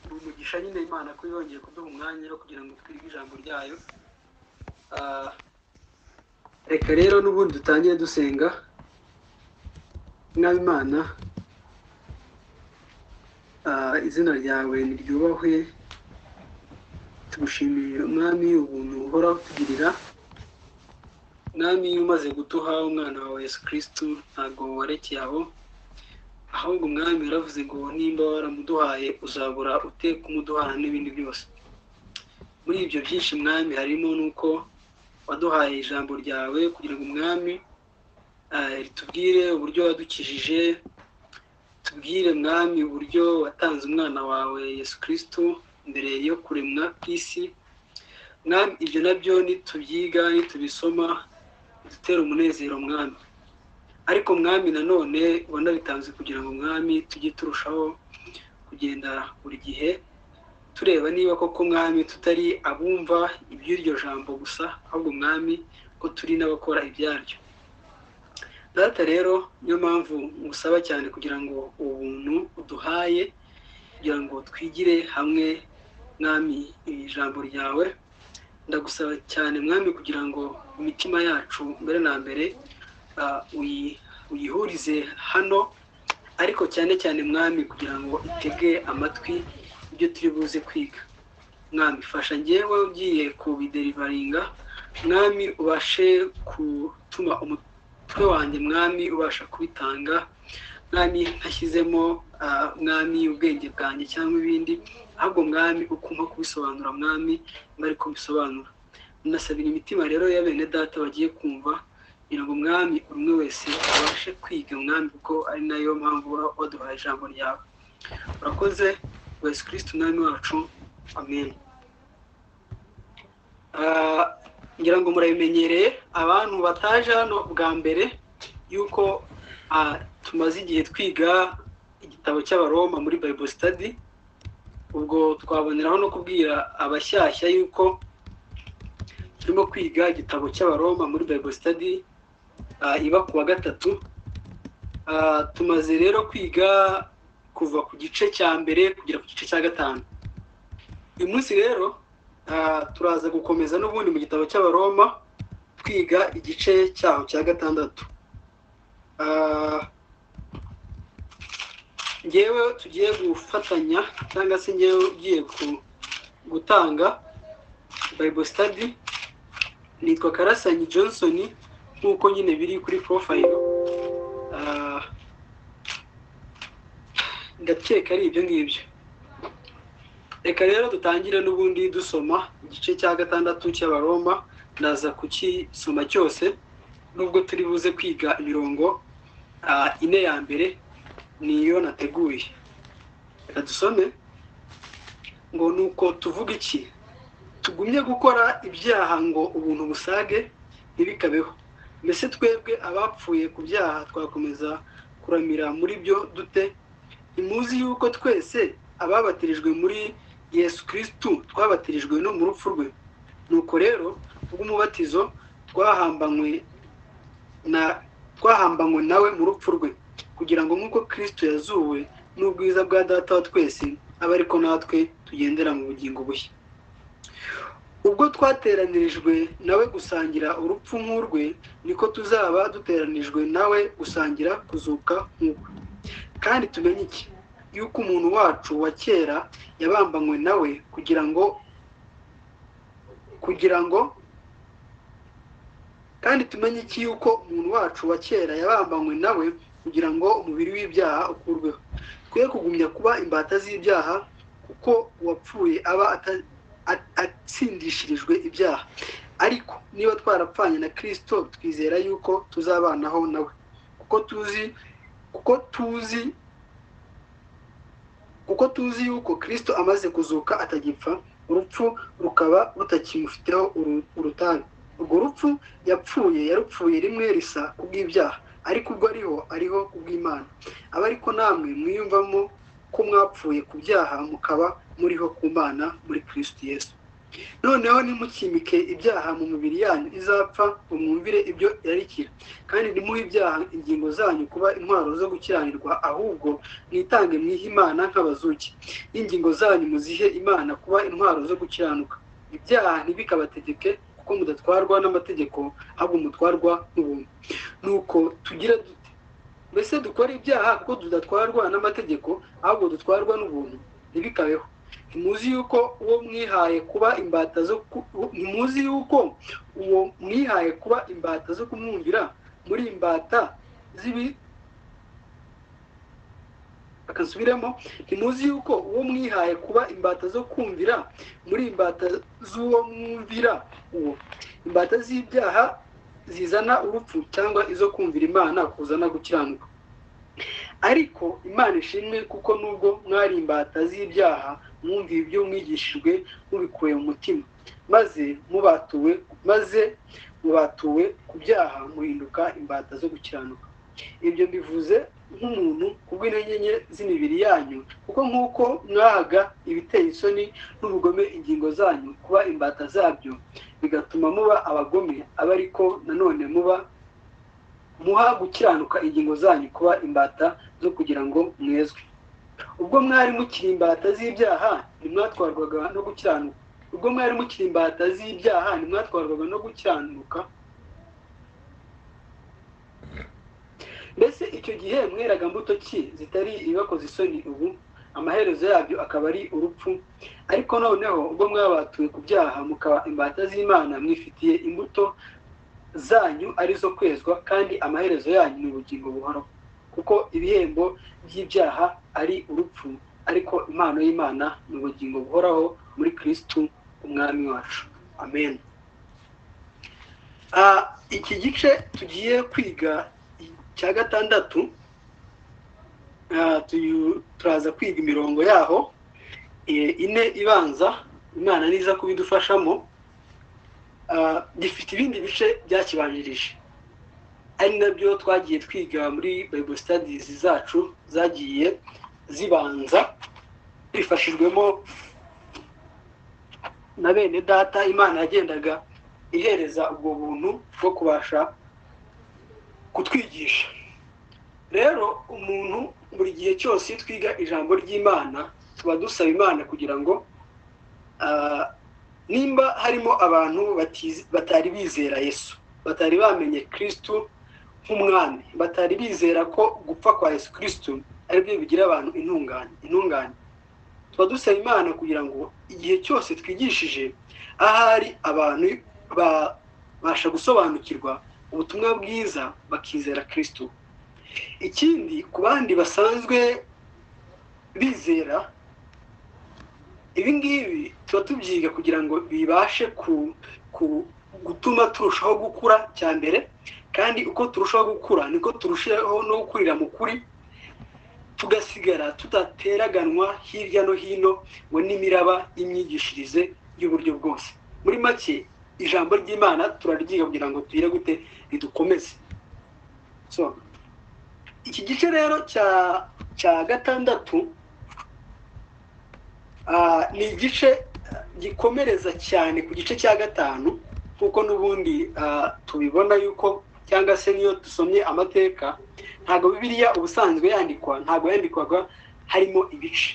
turayigisha nyine imana ko yongeye kuduha umwanya wo kugira ngo twige ijambo ryayo reka rero n'ubundi dutangire dusenga mwabimana izina ryawe niryubahwe tugushimiye umwami ubuntu uhora utugirira mwami umaze gutuha umwana wawe yesu kirisitu ntabwo warekeye aho ahubwo umwami yaravuze ngo nimba waramuduhaye uzabura ute kumuduhana n'ibindi byose muri ibyo byinshi mwami harimo n'uko waduhaye ijambo ryawe kugira ngo umwami ritubwire uburyo wadukijije tubwire mwami uburyo watanze umwana wawe yesu kirisitu mbere yo kuremwa kw'isi mwami ibyo nabyo nitubyiga nitubisoma dutera umunezero mwami ariko mwami nanone wanabitanze kugira ngo mwami tujye turushaho kugenda buri gihe tureba niba koko mwami tutari abumva iby'iryo jambo gusa ahubwo mwami ko turi n'abakora ibyaryo data rero niyo mpamvu ngusaba cyane kugira ngo ubuntu uduhaye kugira ngo twigire hamwe mwami ijambo ryawe ndagusaba cyane mwami kugira ngo imitima yacu mbere na mbere uyihurize hano ariko cyane cyane mwami kugira ngo itege amatwi ibyo turi buze kwiga mwami fasha ngewe ugiye kubiderivaringa mwami ubashe gutuma umutwe wanjye mwami ubasha kubitanga mwami ntashyizemo mwami ubwenge bwanjye cyangwa ibindi ahubwo mwami ukumpa kubisobanura mwami mbari kubisobanura munasabira imitima rero ya bene data bagiye kumva kugira ngo umwami buri umwe wese abashe kwiga umwami kuko ari nayo mpamvu waduhaye ijambo ryawe urakoze yesu kirisiti umwami wacu amen ngira ngo murabimenyereye abantu bataje hano bwa mbere yuko tumaze igihe twiga igitabo cy'abaroma muri bible study ubwo twaboneraho no kubwira abashyashya yuko turimo kwiga igitabo cy'abaroma muri bible study iba ku wa gatatu tumaze rero kwiga kuva ku gice cya mbere kugera ku gice cya gatanu uyu munsi rero turaza gukomeza n'ubundi mu gitabo cy'abaroma twiga igice cyaho cya gatandatu ngewe tugiye gufatanya cyangwa se ngewe ugiye gutanga bible study nitwa karasanyi johnson nk'uko nyine biri kuri porofayiro ndakeka ari ibyo ngibyo reka rero dutangire n'ubundi dusoma igice cya gatandatu cy'abaroma ndaza kukisoma cyose nubwo turi buze kwiga imirongo ine ya mbere niyo nateguye reka dusome ngo ni uko tuvuga iki tugumye gukora ibyaha ngo ubuntu busage ntibikabeho mbese twebwe abapfuye ku byaha twakomeza kuramira muri byo dute ntimuzi yuko twese ababatirijwe muri yesu kirisitu twabatirijwe no mu rupfu rwe nuko rero ubw'umubatizo twahambanywe na twahambanywe nawe mu rupfu rwe kugira ngo nk'uko kirisitu yazuwe n'ubwiza bwa data wa twese abe ariko natwe tugendera mu bugingo bushya ubwo twateranirijwe nawe gusangira urupfu nk'urwe niko tuzaba duteranijwe nawe gusangira kuzuka nk'urwe kandi tumenye iki yuko umuntu wacu wa kera yabambanywe nawe kugira ngo kugira ngo kandi tumenye iki yuko umuntu wacu wa kera yabambanywe nawe kugira ngo umubiri w'ibyaha ukurweho twe kugumya kuba imbata z'ibyaha kuko uwapfuye aba atsindishirijwe ibyaha ariko niba twarapfanye na kirisito twizera yuko tuzabanaho nawe kuko tuzi kuko tuzi kuko tuzi yuko kirisito amaze kuzuka atagipfa urupfu rukaba rutakimufiteho urutani urwo rupfu yapfuye yarupfuye rimwe risa kubw'ibyaha ariko ubwo ariho ariho kubw'imana aba ariko namwe mwiyumvamo ko mwapfuye ku byaha mukaba muriho ku mana muri kirisiti yesu noneho ntimukimike ibyaha mu mibiri yanyu izapfa ngo mwumvire ibyo yarikira kandi ntimuhe ibyaha ingingo zanyu kuba intwaro zo gukiranirwa ahubwo mwitange mwihe imana nk'abazuki n'ingingo zanyu muzihe imana kuba intwaro zo gukiranuka ibyaha ntibikabategeke kuko mudatwarwa n'amategeko ahubwo mutwarwa n'ubuntu nuko tugira dute mbese dukora ibyaha kuko tudatwarwa n'amategeko ahubwo dutwarwa n'ubuntu ntibikabeho ntimuzi yuko uwo mwihaye kuba imbata zo ntimuzi yuko uwo mwihaye kuba imbata zo kumwumvira muri imbata z'ibi akasubiremo ntimuzi yuko uwo mwihaye kuba imbata zo kumvira muri imbata z'uwo mwumvira uwo imbata z'ibyaha zizana urupfu cyangwa izo kumvira imana kuzana gukiranuka ariko imana ishimwe kuko nubwo mwari imbata z'ibyaha mwumviye ibyo mwigishijwe mubikuye mu mutima maze mubatuwe maze mubatuwe ku byaha muhinduka imbata zo gukiranuka ibyo mbivuze nk'umuntu kubw'intege nke z'imibiri yanyu kuko nk'uko mwahaga ibiteye isoni n'ubugome ingingo zanyu kuba imbata zabyo bigatuma muba abagome abe ariko nanone muba muha gukiranuka ingingo zanyu kuba imbata zo kugira ngo mwezwe ubwo mwari mukiri imbata z'ibyaha ntimwatwarwaga no gukiranuka ubwo mwari mukiri imbata z'ibyaha ntimwatwarwaga no gukiranuka mbese icyo gihe mweraga mbuto ki zitari ibibakoze isoni ubu amaherezo yabyo akaba ari urupfu ariko noneho ubwo mwabatuye ku byaha mukaba imbata z'imana mwifitiye imbuto zanyu arizo kwezwa kandi amaherezo yanyu ni ubugingo buhoraho kuko ibihembo by'ibyaha ari urupfu ariko impano y'imana ni ubugingo buhoraho muri kirisitu umwami wacu amen iki gice tugiye kwiga cya gatandatu turaza kwiga imirongo yaho ine ibanza imana niza kubidufashamo gifite ibindi bice byakibanjirije ari nabyo twagiye twiga muri bible studies zacu zagiye zibanza twifashijwemo na bene data imana yagendaga ihereza ubwo buntu bwo kubasha kutwigisha rero umuntu buri gihe cyose iyo twiga ijambo ry'imana tuba dusaba imana kugira ngo nimba harimo abantu batari bizera yesu batari bamenye kirisitu nk'umwami batari bizera ko gupfa kwa yesu kirisitu aribyo bigira abantu intungane intungane tuba dusaba imana kugira ngo igihe cyose twigishije ahari abantu babasha gusobanukirwa ubutumwa bwiza bakizera kirisitu ikindi ku bandi basanzwe bizera ibi ngibi tuba tubyiga kugira ngo bibashe gutuma turushaho gukura cya mbere kandi uko turushaho gukura niko turushaho no gukurira mu kuri tugasigara tudateraganwa hirya no hino ngo n'imiraba y'imyigishirize y'uburyo bwose muri make ijambo ry'imana turaryiga kugira ngo tugire gute ridukomeze iki gice rero cya gatandatu ni igice gikomereza cyane ku gice cya gatanu kuko n'ubundi tubibona yuko cyangwa se niyo dusomye amateka ntabwo bibiriya ubusanzwe yandikwa ntabwo yandikwaga harimo ibice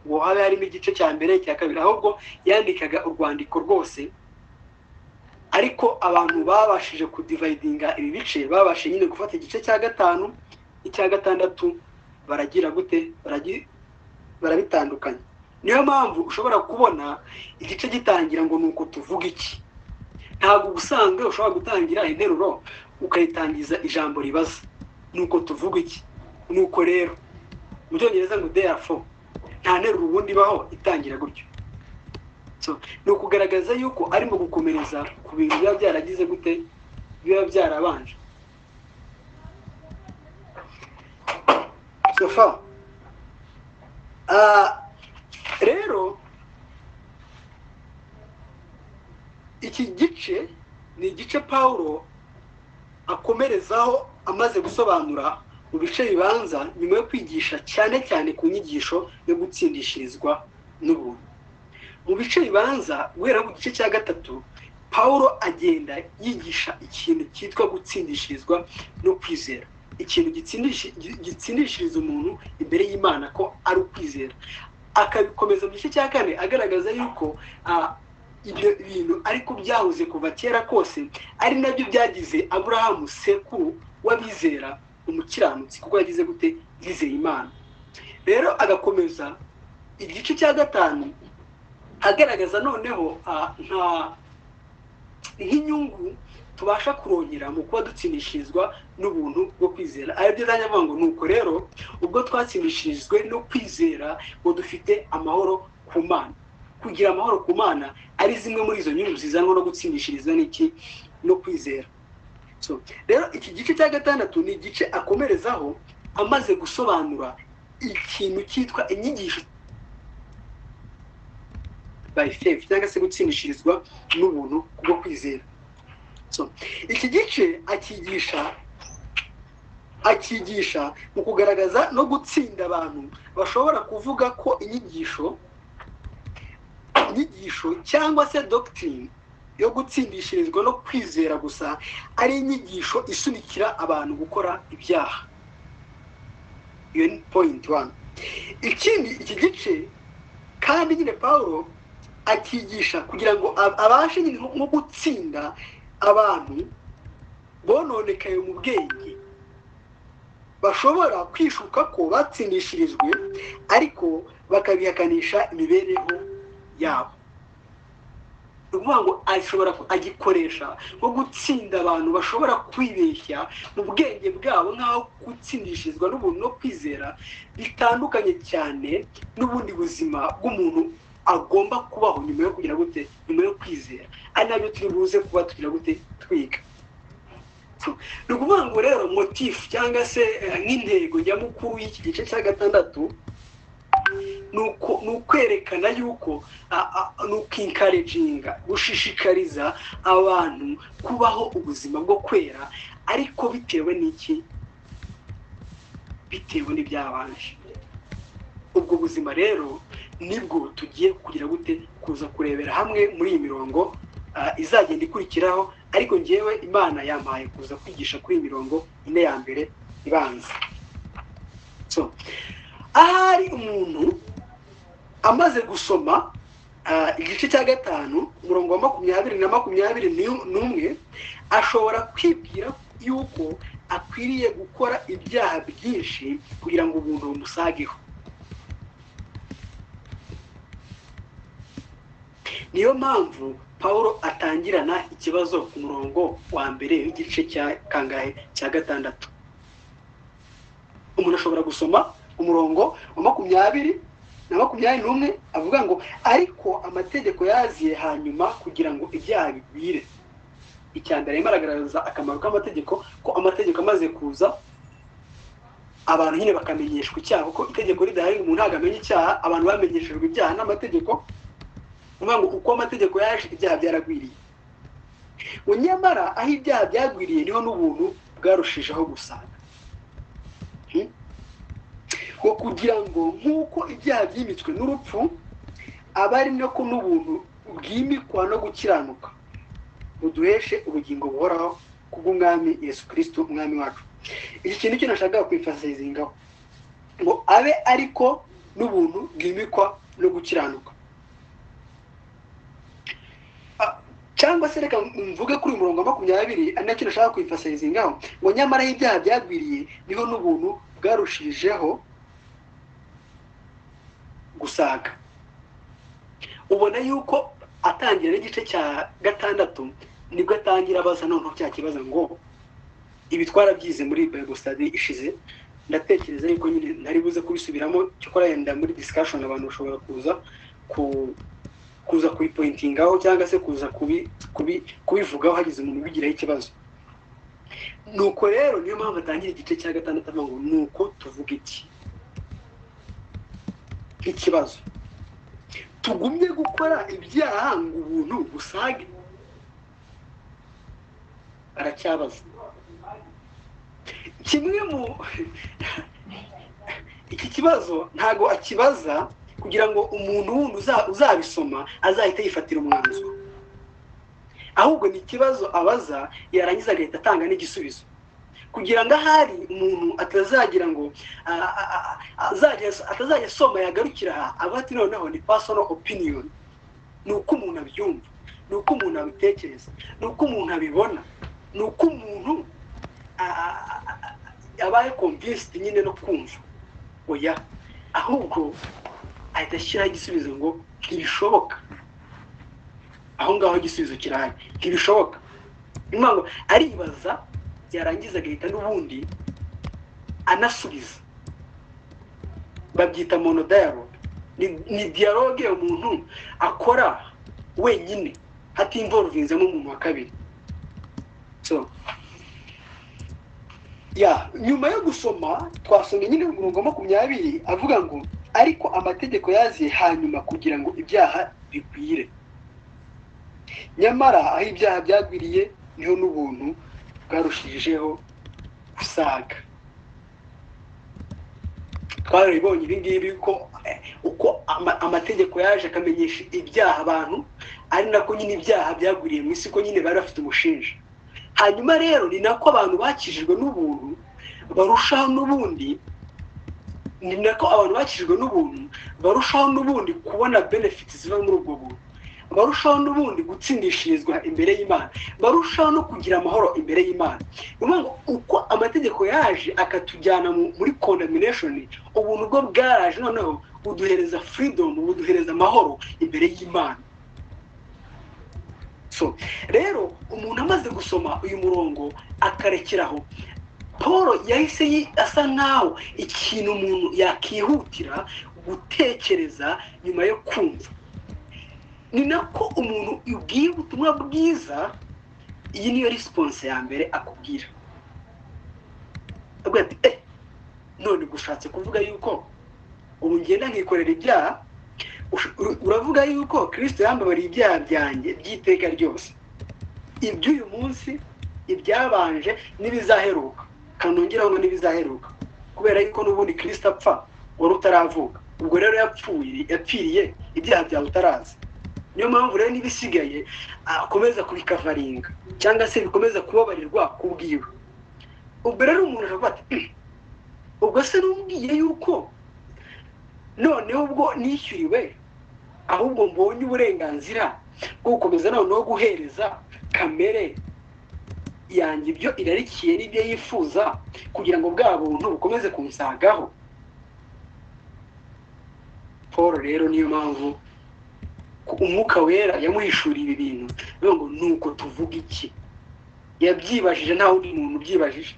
ubu haba harimo igice cya mbere cya kabiri ahubwo yandikaga urwandiko rwose ariko abantu babashije kudivayidinga ibi bice babashije nyine gufata igice cya gatanu n'icya gatandatu baragira gute barabitandukanya niyo mpamvu ushobora kubona igice gitangira ngo ni uko tuvuga iki ntabwo ubusanzwe ushobora gutangira interuro ukayitangiza ijambo ribaza ni uko tuvuga iki ni uko rero mu byongereza ngo deyafo nta nteruro ubundi ibaho itangira gutyo ni ukugaragaza yuko arimo gukomereza ku bintu biba byaragize gute biba byarabanje sofa rero iki gice ni igice pawulo akomerezaho amaze gusobanura mu bice bibanza nyuma yo kwigisha cyane cyane ku nyigisho yo gutsindishirizwa n'ubuntu mu bice bibanza guhera ku gice cya gatatu paul agenda yigisha ikintu cyitwa gutsindishirizwa no kwizera ikintu gitsindishiriza umuntu imbere y'imana ko ari ukwizera akabikomeza mu gice cya kane agaragaza yuko ibyo bintu ariko byahoze kuva kera kose ari nabyo byagize aburahamu sekuru w'abizera umukiranutsi kuko yagize gute yizeye imana rero agakomeza igice cya gatanu agaragaza noneho nta nk'inyungu tubasha kurongera mu kuba dutsindishirizwa n'ubuntu bwo kwizera aribyo ntajya avuga ngo nuko rero ubwo twatsindishirijwe no kwizera ngo dufite amahoro ku mana kugira amahoro ku mana ari zimwe muri izo nyungu zizanwa no gutsindishiriza n'iki no kwizera rero iki gice cya gatandatu ni igice akomerezaho amaze gusobanura ikintu cyitwa inyigisho by faith cyangwa se gutsindishirizwa n'ubuntu bwo kwizera iki gice akigisha akigisha mu kugaragaza no gutsinda abantu bashobora kuvuga ko inyigisho inyigisho cyangwa se dogitirine yo gutsindishirizwa no kwizera gusa ari inyigisho isunikira abantu gukora ibyaha iyo ni point one ikindi iki gice kandi nyine paul akigisha kugira ngo abashe nko gutsinda abantu bononekaye mu bwenge bashobora kwishuka ko batsindishirijwe ariko bakabihakanisha imibereho yabo ni ukuvuga ngo ashobora agikoresha nko gutsinda abantu bashobora kwibeshya mu bwenge bwabo nk'aho gutsindishirizwa n'ubuntu no kwizera bitandukanye cyane n'ubundi buzima bw'umuntu agomba kubaho nyuma yo kugira gute nyuma yo kwizera ari nabyo turi buze kuba tugira gute twiga ni ukuvuga ngo rero motifu cyangwa se nk'intego nyamukuru y'iki gice cya gatandatu ni ukwerekana yuko ni ukwinkareginga gushishikariza abantu kubaho ubuzima bwo kwera ariko bitewe n'iki bitewe n'ibyabanje ubwo buzima rero nibwo tugiye kugira gute kuza kurebera hamwe muri iyi mirongo izagenda ikurikiraho ariko ngewe imana yampaye kuza kwigisha kuri iyi mirongo ine ya mbere ibanza ahari umuntu amaze gusoma igice cya gatanu umurongo wa makumyabiri na makumyabiri n'umwe ashobora kwibwira yuko akwiriye gukora ibyaha byinshi kugira ngo ubuntu bumusageho niyo mpamvu paul atangirana ikibazo ku murongo wa mbere w'igice cya kangahe cya gatandatu umuntu ashobora gusoma umurongo wa makumyabiri na makumyabiri n'umwe avuga ngo ariko amategeko yaziye hanyuma kugira ngo ibyaha bigwire icya mbere arimo aragaragaza akamaro k'amategeko ko amategeko amaze kuza abantu nyine bakamenyeshwa icyaha kuko itegeko ridahari umuntu ntabwo amenya icyaha abantu bamenyeshejwe ibyaha n'amategeko uvuga ngo uko amategeko yaje ibyaha byaragwiriye ngo nyamara aho ibyaha byagwiriye niho n'ubuntu bwarushijeho gusanga ngo kugira ngo nk'uko ibyaha byimitswe n'urupfu aba ari nako n'ubuntu bwimikwa no gukiranuka buduheshe ubugingo buhoraho kubw'umwami yesu kirisitu umwami wacu iki kintu cyo nashaka kwifasizingaho ngo abe ariko n'ubuntu bwimikwa no gukiranuka cyangwa se reka mvuge kuri uyu murongo wa makumyabiri ari nacyo nashaka kwifasizingaho ngo nyamara aho ibyaha byagwiriye niho n'ubuntu bwarushijeho gusaga ubona yuko atangira n'igice cya gatandatu nibwo atangira abaza noneho cya kibazo ngo ibi twarabyize muri bayibo sitade ishize ndatekereza yuko nyine ntari buze kubisubiramo cyakora yenda muri disikashoni abantu bashobora kuza ku kuza kubipointingaho cyangwa se kuza kubivugaho hagize umuntu ubigiraho ikibazo nuko rero niyo mpamvu atangira igice cya gatandatu avuga ngo nuko tuvuga iki ikibazo tugumye gukora ibyaha ngo ubuntu busage aracyabaza kimwe mu iki kibazo ntago akibaza kugira ngo umuntu wundi uza- uzabisoma azahita yifatira umwanzuro ahubwo ni ikibazo abaza yarangiza agahita atanga n'igisubizo kugira ngo ahari umuntu atazagira ngo a- a- a- azajya- atazajya asoma yagarukira aha avuga ati noneho ni personal opinion ni uko umuntu abyumva ni uko umuntu abitekereza ni uko umuntu abibona ni uko umuntu a- a- a- abaye convinced nyine no kumva oya ahubwo ahita ashyiraho igisubizo ngo ntibishoboka aho ngaho igisubizo kirahari ntibishoboka ni ukuvuga ngo aribaza yarangiza agahita n'ubundi anasubiza babyita monodayalogue ni, ni dialogue umuntu akora wenyine hatimvorovinzemo umuntu wa kabiri so ya nyuma yo gusoma twasomye nyine ngo ngoma makumyabiri avuga ngo ariko amategeko yaziye hanyuma kugira ngo ibyaha bigwire nyamara aho ibyaha byagwiriye niho n'ubuntu bwarushijeho gusaga twarabibonye ibi ngibi ko eh, uko ama- amategeko yaje akamenyesha ibyaha abantu ari nako nyine ibyaha byagwiriye mu isi ko nyine bari bafite umushinja hanyuma rero ni nako abantu bakijijwe n'ubuntu barushaho n'ubundi ni nako abantu bakijijwe n'ubuntu barushaho n'ubundi kubona benefits ziva muri ubwo buntu barushaho n'ubundi gutsindishirizwa imbere y'imana barushaho no kugira amahoro imbere y'imana ni ukuvuga ngo uko amategeko yaje akatujyana mu- muri condemnation ubuntu bwo bwaraje noneho buduhereza freedom buduhereza amahoro imbere y'imana so rero umuntu amaze gusoma uyu murongo akarekeraho paul yahise yi- asa nk'aho ikintu umuntu yakihutira gutekereza nyuma yo kumva ni nako umuntu ubwiye ubutumwa bwiza iyi niyo risiponse ya mbere akubwira avuga ati eh none gushatse kuvuga yuko ubu ngenda nkikorera ibyaha Ush- ur- uravuga yuko kirisito yambabariye ibyaha byanjye by'iteka ryose iby'uyu munsi ibyabanje n'ibizaheruka kanongeraho ngo n'ibizaheruka kubera yuko n'ubundi kirisito apfa wari utaravuka ubwo rero yapfuye yapfiriye ibyaha byawe utarazi niyo mpamvu rero n'ibisigaye akomeza kubikavaringa cyangwa se bikomeza kubabarirwa kubwiwe ubwo rero umuntu aravuga ati "Mm, ubwo se n'ubwiye yuko noneho ubwo nishyuriwe ahubwo mbonye uburenganzira bwo gukomeza noneho guhereza kamere yanjye ibyo irarikiye n'ibyo yifuza kugira ngo bwa buntu bukomeze kunsagaho paul rero niyo mpamvu ko umwuka wera yamuhishuriye ibi bintu bivuga ngo ni uko tuvuga iki yabyibajije nta wundi muntu ubyibajije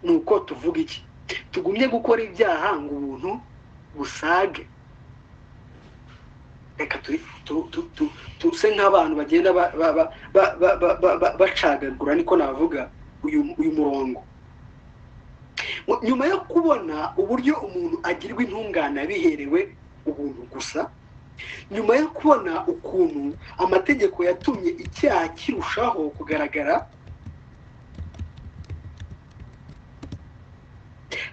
ni uko tuvuga iki tugumye gukora ibyaha ngo ubuntu busage reka turi- tu- tu- tu- tuse nk'abantu bagenda ba- ba- ba- ba- ba- ba- ba- ba- bacagagura niko navuga uyu uyu murongo Mu- nyuma yo kubona uburyo umuntu agirwa intungane biherewe ubuntu gusa nyuma yo kubona ukuntu amategeko yatumye icyaha kirushaho kugaragara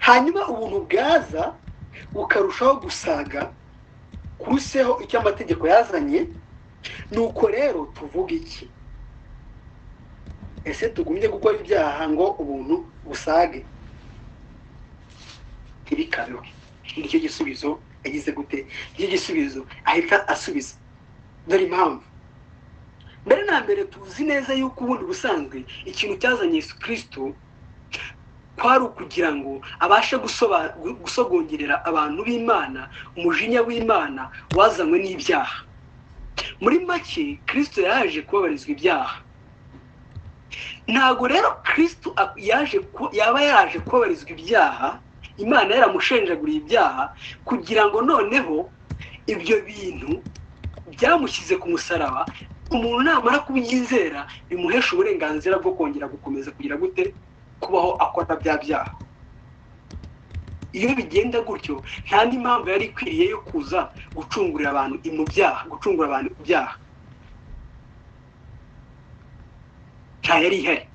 hanyuma ubuntu bwaza bukarushaho gusaga kuruseho icyo amategeko yazanye nuko rero tuvuga iki ese tugumye gukora ibyaha ngo ubuntu busage ntibikabeho nicyo gisubizo yagize gute nicyo gisubizo ahita asubiza dore impamvu mbere na mbere tuzi neza yuko ubundi busanzwe ikintu cyazanye yesu kirisito kwari ukugira ngo abashe gusoba- gu- gusogongerera abantu b'imana umujinya w'imana wazanywe n'ibyaha muri make kirisito yaje kubabarizwa ibyaha ntabwo rero kirisito ak- yaje ku- yaba yaje kubabarizwa ibyaha imana yaramushenjaguriye ibyaha kugira ngo noneho ibyo bintu byamushyize ku musaraba umuntu namara kubyizera bimuhesha uburenganzira bwo kongera gukomeza kugira gute kubaho akora bya byaha iyo bigenda gutyo nta n'indi mpamvu yari ikwiriye yo kuza gucungurira abantu mu byaha gucungura abantu ibyaha nta yari ihari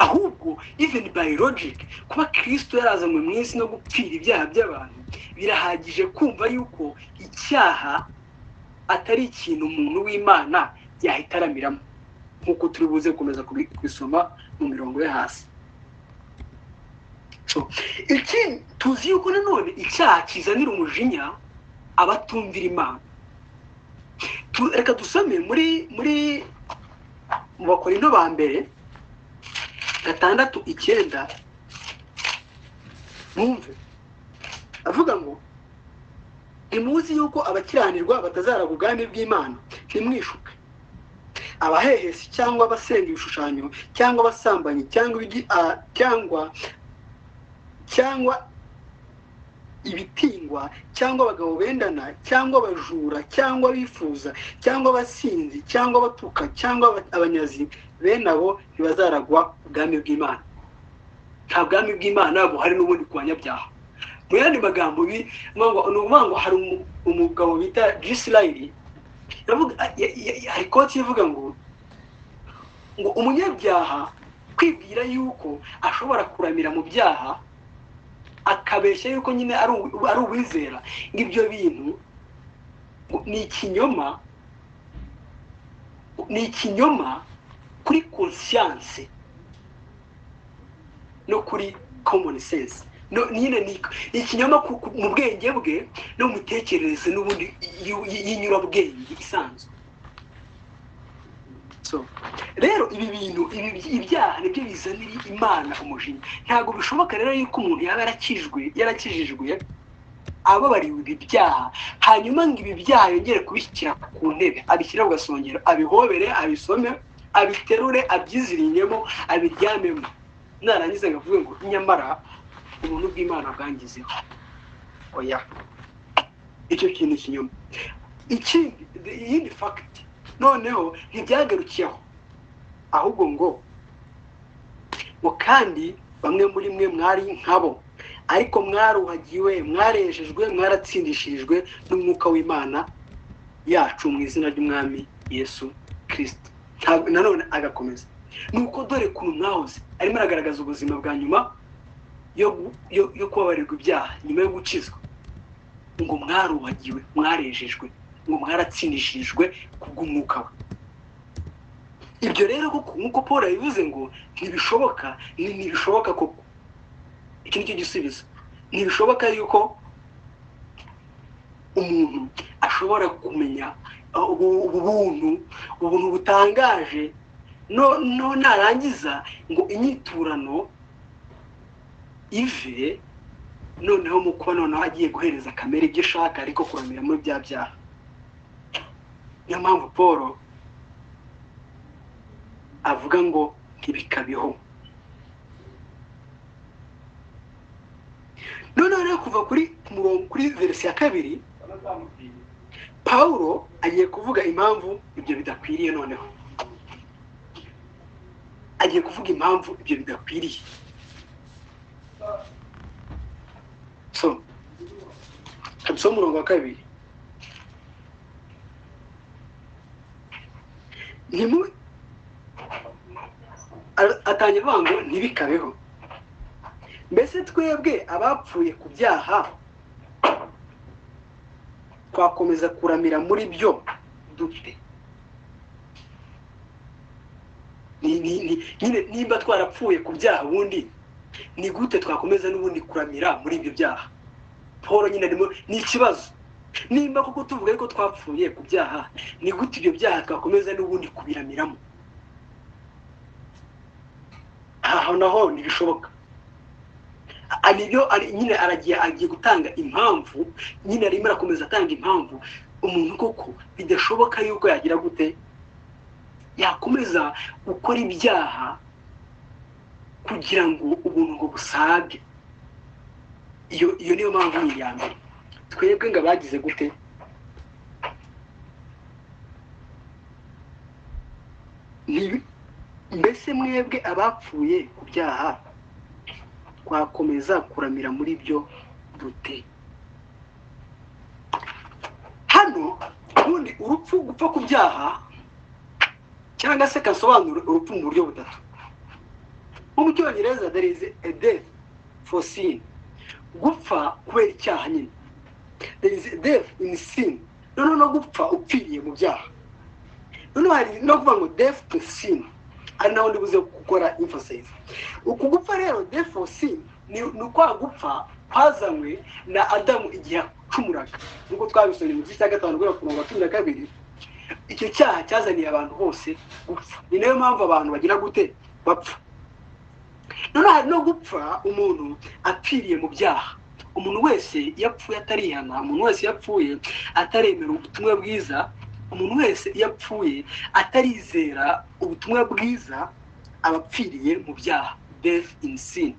ahubwo even by logic kuba kirisito yarazanywe mu isi no gupfira ibyaha by'abantu birahagije kumva yuko icyaha atari ikintu umuntu w'imana yahita aramiramo nk'uko turi buze gukomeza kubisoma mu mirongo yo hasi iki tuzi yuko nanone icyaha kizanira umujinya abatumvira imana reka dusome muri muri mu bakorino ba mbere gatandatu icyenda mwumve avuga ngo ntimuzi yuko abakiranirwa batazaraba ubwami bw'imana ntimwishuke abahehesi cyangwa abasenga ibishushanyo cyangwa abasambanyi cyangwa ibigi ah, cyangwa cyangwa ibitingwa cyangwa abagabo bendana cyangwa abajura cyangwa abifuza cyangwa abasinzi cyangwa abatuka cyangwa abanyazi bene abo ntibazaragwa ubwami bw'imana nta bwami bw'imana buhari n'ubundi ku banyabyaha mu yandi magambo ni ukuvuga ngo hari umugabo bita gisiliyeri hari koti ivuga ngo ngo umunyabyaha kwibwira yuko ashobora kuramira mu byaha akabeshya yuko nyine ari uwizera ibyo bintu ni ikinyoma ni ikinyoma kuri konsiyanse no kuri common sense nyine ni ikinyoma mu bwenge bwe no mu mitekerereze n'ubundi y'inyurabwenge isanzwe rero ibi bintu ibyaha nibyo bizanira imana umujinya ntabwo bishoboka rero yuko umuntu yaba yarakijwe yarakijijwe ababariwe ibi byaha hanyuma ngo ibi byaha yongere kubishyira ku ntebe abishyira ku gasongero abihobere abisome abiterure abyiziringemo abiryamemo narangiza ngavuga ngo nyamara ubuntu bw'imana bwangizeho oya icyo kintu kinyuma ikindi iyindi fagiti noneho ntibyagarukiyeho ahubwo ngo ngo kandi bamwe muri mwe mwari nkabo ariko mwaruhagiwe mwarejejwe mwaratsindishirijwe n'umwuka w'imana yacu mu izina ry'umwami yesu kirisiti nanone agakomeza ni uko dore ku mwahoze arimo aragaragaza ubuzima bwa nyuma yo kubabarirwa ibyaha nyuma yo gukizwa ngo mwarubagiwe mwarejejwe ngo mwaratsindishijwe kubw'umwuka we ibyo rero koko nk'uko paul yabivuze ngo ntibishoboka ntibishoboka koko iki nicyo gisubizo ntibishoboka yuko umuntu ashobora kumenya ubu buntu ubuntu butangaje no no narangiza ngo inyiturano ive noneho mu kuba noneho agiye guhereza kamere ibyo ishaka ariko kuramira muri bya byaha niyo mpamvu paul avuga ngo ntibikabeho noneho rero kuva kuri murongo kuri verisi ya kabiri paul agiye kuvuga impamvu ibyo bidakwiriye noneho agiye kuvuga impamvu ibyo bidakwiriye so tubisoho umurongo wa kabiri atangira avuga ngo ntibikabeho mbese twebwe abapfuye ku byaha twakomeza kuramira muri byo dute nimba twarapfuye ku byaha ubundi ni gute twakomeza n'ubundi kuramira muri ibyo byaha paul nyine arimo ni ikibazo nimba kuko tuvuga yuko twapfuye ku byaha ni gute ibyo byaha twakomeza n'ubundi kubiramiramo aha naho ntibishoboka nyine aragiye agiye gutanga impamvu nyine arimo arakomeza atanga impamvu umuntu koko bidashoboka yuko yagira gute yakomeza gukora ibyaha kugira ngo ubuntu busage iyo iyo niyo mpamvu ni iya mbere twebwe ngo abagize gute mbese mwebwe abapfuye ku byaha twakomeza kuramira muri byo dute hano ubundi urupfu gupfa ku byaha cyangwa se kasobanura urupfu mu buryo butatu nko mu cyongereza there is a death for sin gupfa kubera icyaha nyine there is death in sin noneho no gupfa upfiriye mu byaha noneho hari no kuvuga ngo death to sin ari naho ndi buze gukora emphasize uku gupfa rero death for sin ni ni kwa gupfa kwazanywe na adamu igihe acumuraga nk'uko twabisomye mu gice cya gatanu guhera ku murongo wa cumi na kabiri icyo cyaha cyazaniye abantu bose gupfa ni nayo mpamvu abantu bagira gute bapfa noneho hari no gupfa umuntu apfiriye mu byaha umuntu wese iyo apfuye atarihana umuntu wese iyo apfuye ataremera ubutumwa bwiza umuntu wese iyo apfuye atarizera ubutumwa bwiza aba apfiriye mu byaha death in sin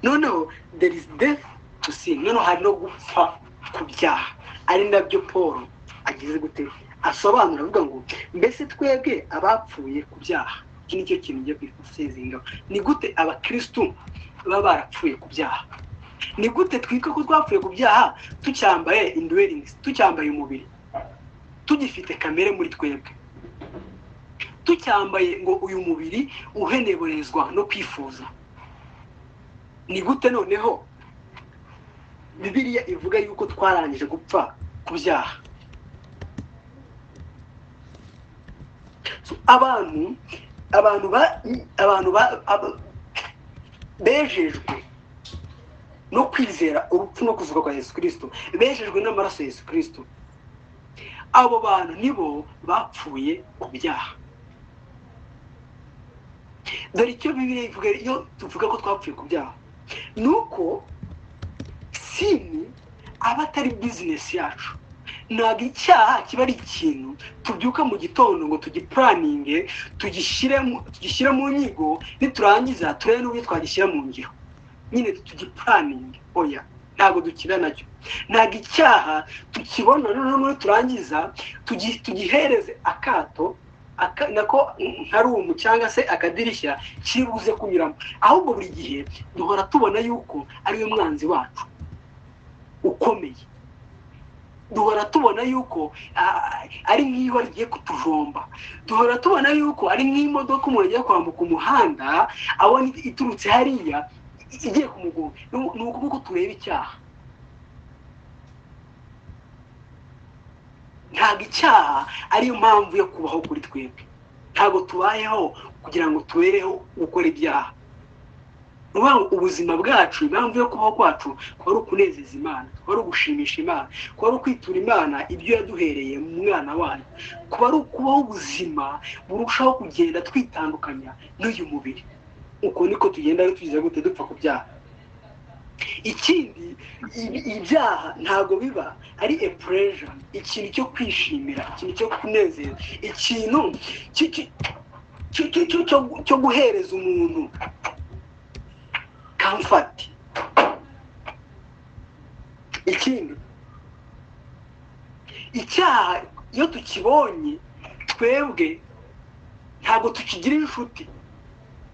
noneho there is death to sin noneho hari no gupfa ku byaha ari nabyo paul agize gute asobanura avuga ngo mbese twebwe abapfuye ku byaha iki ni cyo kintu ngiye kwifusezinga ni gute abakirisitu baba barapfuye ku byaha ni gute twitwa ko twapfuye ku byaha tucyambaye induweringi tucyambaye umubiri tugifite kamere muri twebwe tucyambaye ngo uyu mubiri uheneberezwa no kwifuza ni gute noneho bibiriya ivuga yuko twarangije gupfa ku byaha abantu abantu ba abantu ba aba- bejejwe no kwizera urupfu no kuzuka kwa yesu kirisito bejejwe n'amaraso ya yesu kirisito abo bantu nibo bapfuye ku byaha dore icyo bibiliya ivuga iyo tuvuga ko twapfuye ku byaha ni uko sini aba atari bizinesi yacu ntabwo icyaha kiba ari ikintu tubyuka mu gitondo ngo tugipuraninge tugishyire mu- tugishyire mu nyigo niturangiza turebe n'uburyo twagishyira mu ngiro nyine tugipuraninge oya ntabwo dukina nacyo ntabwo icyaha tukibona noneho n'uburyo turangiza tugi- tugihereze akato aka- nako nka rumu cyangwa se akadirishya kiri buze kunyuramo ahubwo buri gihe duhora tubona yuko ariwe mwanzi wacu ukomeye duhora tubona yuko ah, ari nk'iyo rigiye kutuvomba duhora tubona yuko ari nk'imodoka umuntu agiye kwambuka umuhanda abona iturutse hariya igiye kumugonga ni ukuvuga ko tureba icyaha ntabwo icyaha ariyo mpamvu yo kubaho kuri twebwe ntabwo tubayeho kugira ngo tubereho gukora ibyaha ni ukuvuga ngo ubuzima bwacu impamvu yo kubaho kwacu kuba ari ukunezeza imana kuba ari ugushimisha imana kuba ari ukwitura imana ibyo yaduhereye mu mwana wayo kuba ari ukubaho ubuzima burushaho kugenda twitandukanya n'uyu mubiri uko niko tugenda tugize gute dupfa ku byaha ikindi ibi- ibyaha ntabwo biba ari a pleasure ikintu cyo kwishimira ikintu cyo kunezeza ikintu ki- ki- ki- ki- ki- cyo- cyo guhereza umuntu comfort ikindi icyaha iyo tukibonye twebwe ntabwo tukigira inshuti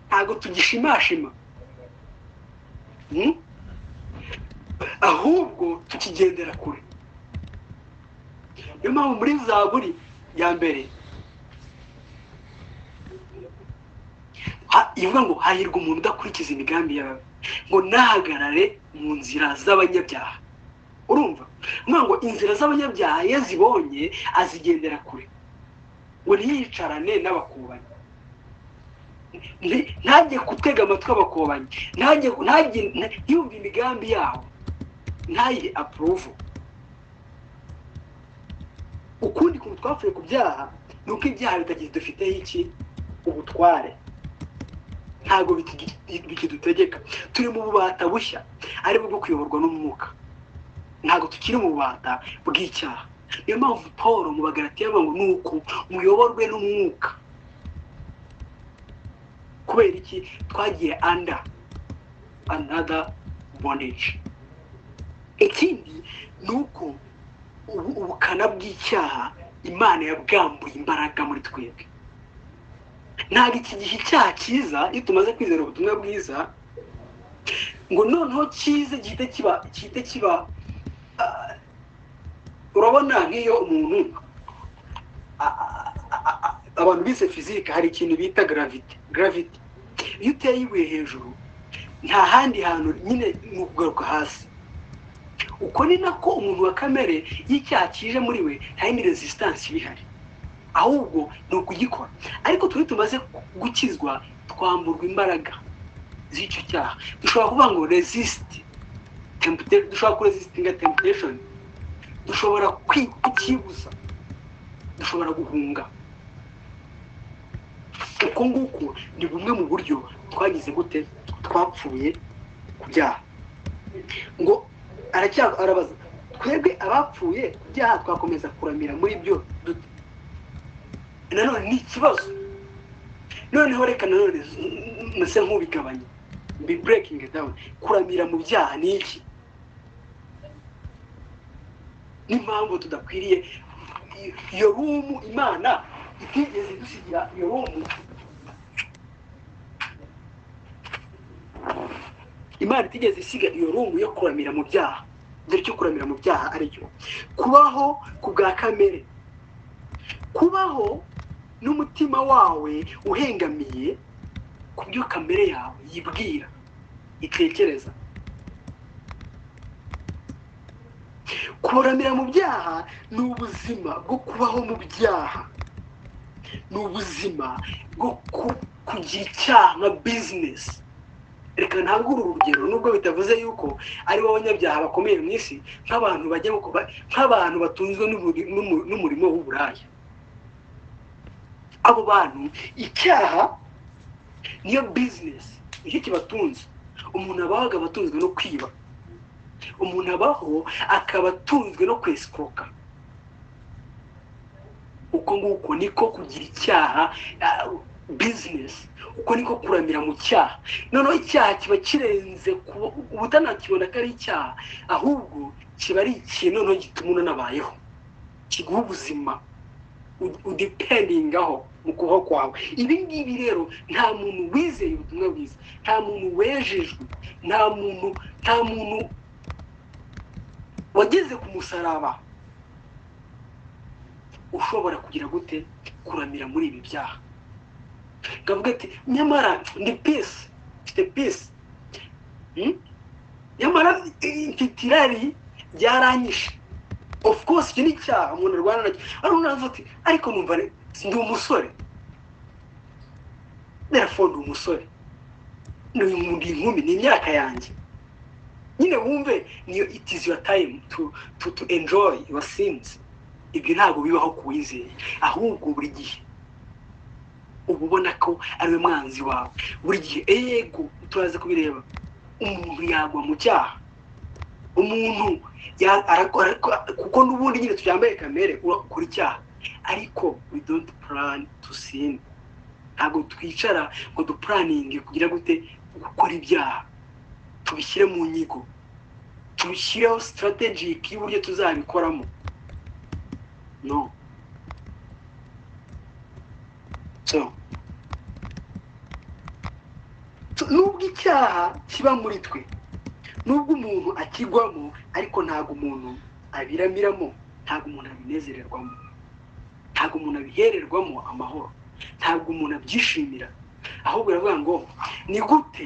ntabwo tugishimashima Hmm? ahubwo tukigendera kure niyo mpamvu muri zaburi ya mbere ha- ivuga ngo hahirwa umuntu udakurikiza imigambi yawe ngo nahagarare mu nzira z'abanyabyaha urumva Nukuvuga ngo inzira z'abanyabyaha iyo azibonye azigendera kure ngo ntiyicarane n'abakubanyi Nti- ntajye kutwega amatwi abakubanyi ntajye ntajye- nta- ntiyumve imigambi yabo ntayihe apuruvu ukundi kuntu twapfuye ku byaha ni uko ibyaha bitagize dufiteho iki ubutware ntabwo bitigi- bikidutegeka turi mu bubata bushya ari bwo kuyoborwa n'umwuka ntabwo tukiri mu bubata bw'icyaha niyo mpamvu paul mu bagaratiya avuga ngo ni uko muyoborwe n'umwuka kubera iki twagiye anda anada bondage ikindi ni uko ubu- ubukana bw'icyaha imana yabwambuye imbaraga muri twebwe ntabwo iki gihe icyaha cyiza iyo tumaze kwizera ubutumwa bwiza ngo noneho cyize gihite kiba gihite kiba ah, urabona nk'iyo umuntu a- a- a- a- abantu bise fizike hari ikintu bita gravite gravite iyo uteye ibuye hejuru nta handi hantu nyine ni ukugaruka hasi uko ni nako umuntu wa kamere y'icyaha kije muri we nta yindi resisitansi iba ihari ahubwo ni ukugikora ariko turi tumaze gukizwa twamburwa imbaraga z'icyo cyaha dushobora kuvuga ngo resisite dushobora kurezisitinga tempuresheni dushobora kwibuza dushobora guhunga uko nguko ni bumwe mu buryo twagize gute twapfuye ku byaha ngo arabaza twebwe abapfuye ku byaha twakomeza kuramira muri byo dute nanone ni ikibazo noneho reka nanone mbese nk'ubigabanya mbi burekingi dawuni kuramira mu byaha ni iki n'impamvu tudakwiriye iyo rumu imana itigeze dusigira iyo rumu imana itigeze isiga iyo rumu yo kuramira mu byaha dore cyo kuramira mu byaha aricyo kubaho ku bwa kamere kubaho n'umutima wawe uhengamiye ku byo kamere yawe yibwira itekereza kuramira mu byaha ni ubuzima bwo kubaho mu byaha ni ubuzima bwo kugira icyaha nka bizinesi reka ntabwo uru urugero nubwo bitavuze yuko ari bo banyabyaha bakomeye mu isi nk'abantu bajya nk'abantu batunzwe n'umurimo w'uburaya abo bantu icyaha niyo bizinesi nicyo kibatunze umuntu abaho abatunzwe no kwiba umuntu abaho akaba atunzwe no kwesikoka uko nguko niko kugira icyaha bizinesi uko niko kuramira mu cyaha noneho icyaha kiba kirenze ubutanakibona ko ari icyaha ahubwo kiba ari ikintu noneho gituma unanabayeho kiguha ubuzima udipendingaho mu kubaho kwawe ibi ngibi rero nta muntu wizeye ubutumwa bwiza nta muntu wejejwe nta muntu nta muntu wageze ku musaraba ushobora kugira gute kuramira muri ibi byaha kavuga ati nyamara ndi pisi mfite pisi nyamara mfite irari ryaranyishe ofu kose iki ni icyaha umuntu arwana nacyo ariko umuntu ati ariko numva ndi umusore therefore ndi umusore ni inkumi ni imyaka yanjye nyine wumve niyo it is your time to to to enjoy your sins ibyo ntabwo bibaho ku wizeye ahubwo buri gihe uba ubona ko ari we mwanzi wawe buri gihe yego turaza kubireba umuntu yagwa mu cyaha umuntu kuko n'ubundi nyine tuyambaye kamere urakora icyaha ariko we don't plan to sin ntabwo twicara ngo dupuraninge kugira gute gukora ibyaha tubishyire mu nyigo tubishyireho sitarategike y'uburyo tuzabikoramo no so nubwo icyaha kiba muri twe nubwo umuntu akigwamo ariko ntabwo umuntu abiramiramo ntabwo umuntu abinezererwamo ntabwo umuntu abihererwamo amahoro ntabwo umuntu abyishimira ahubwo biravuga ngo ni gute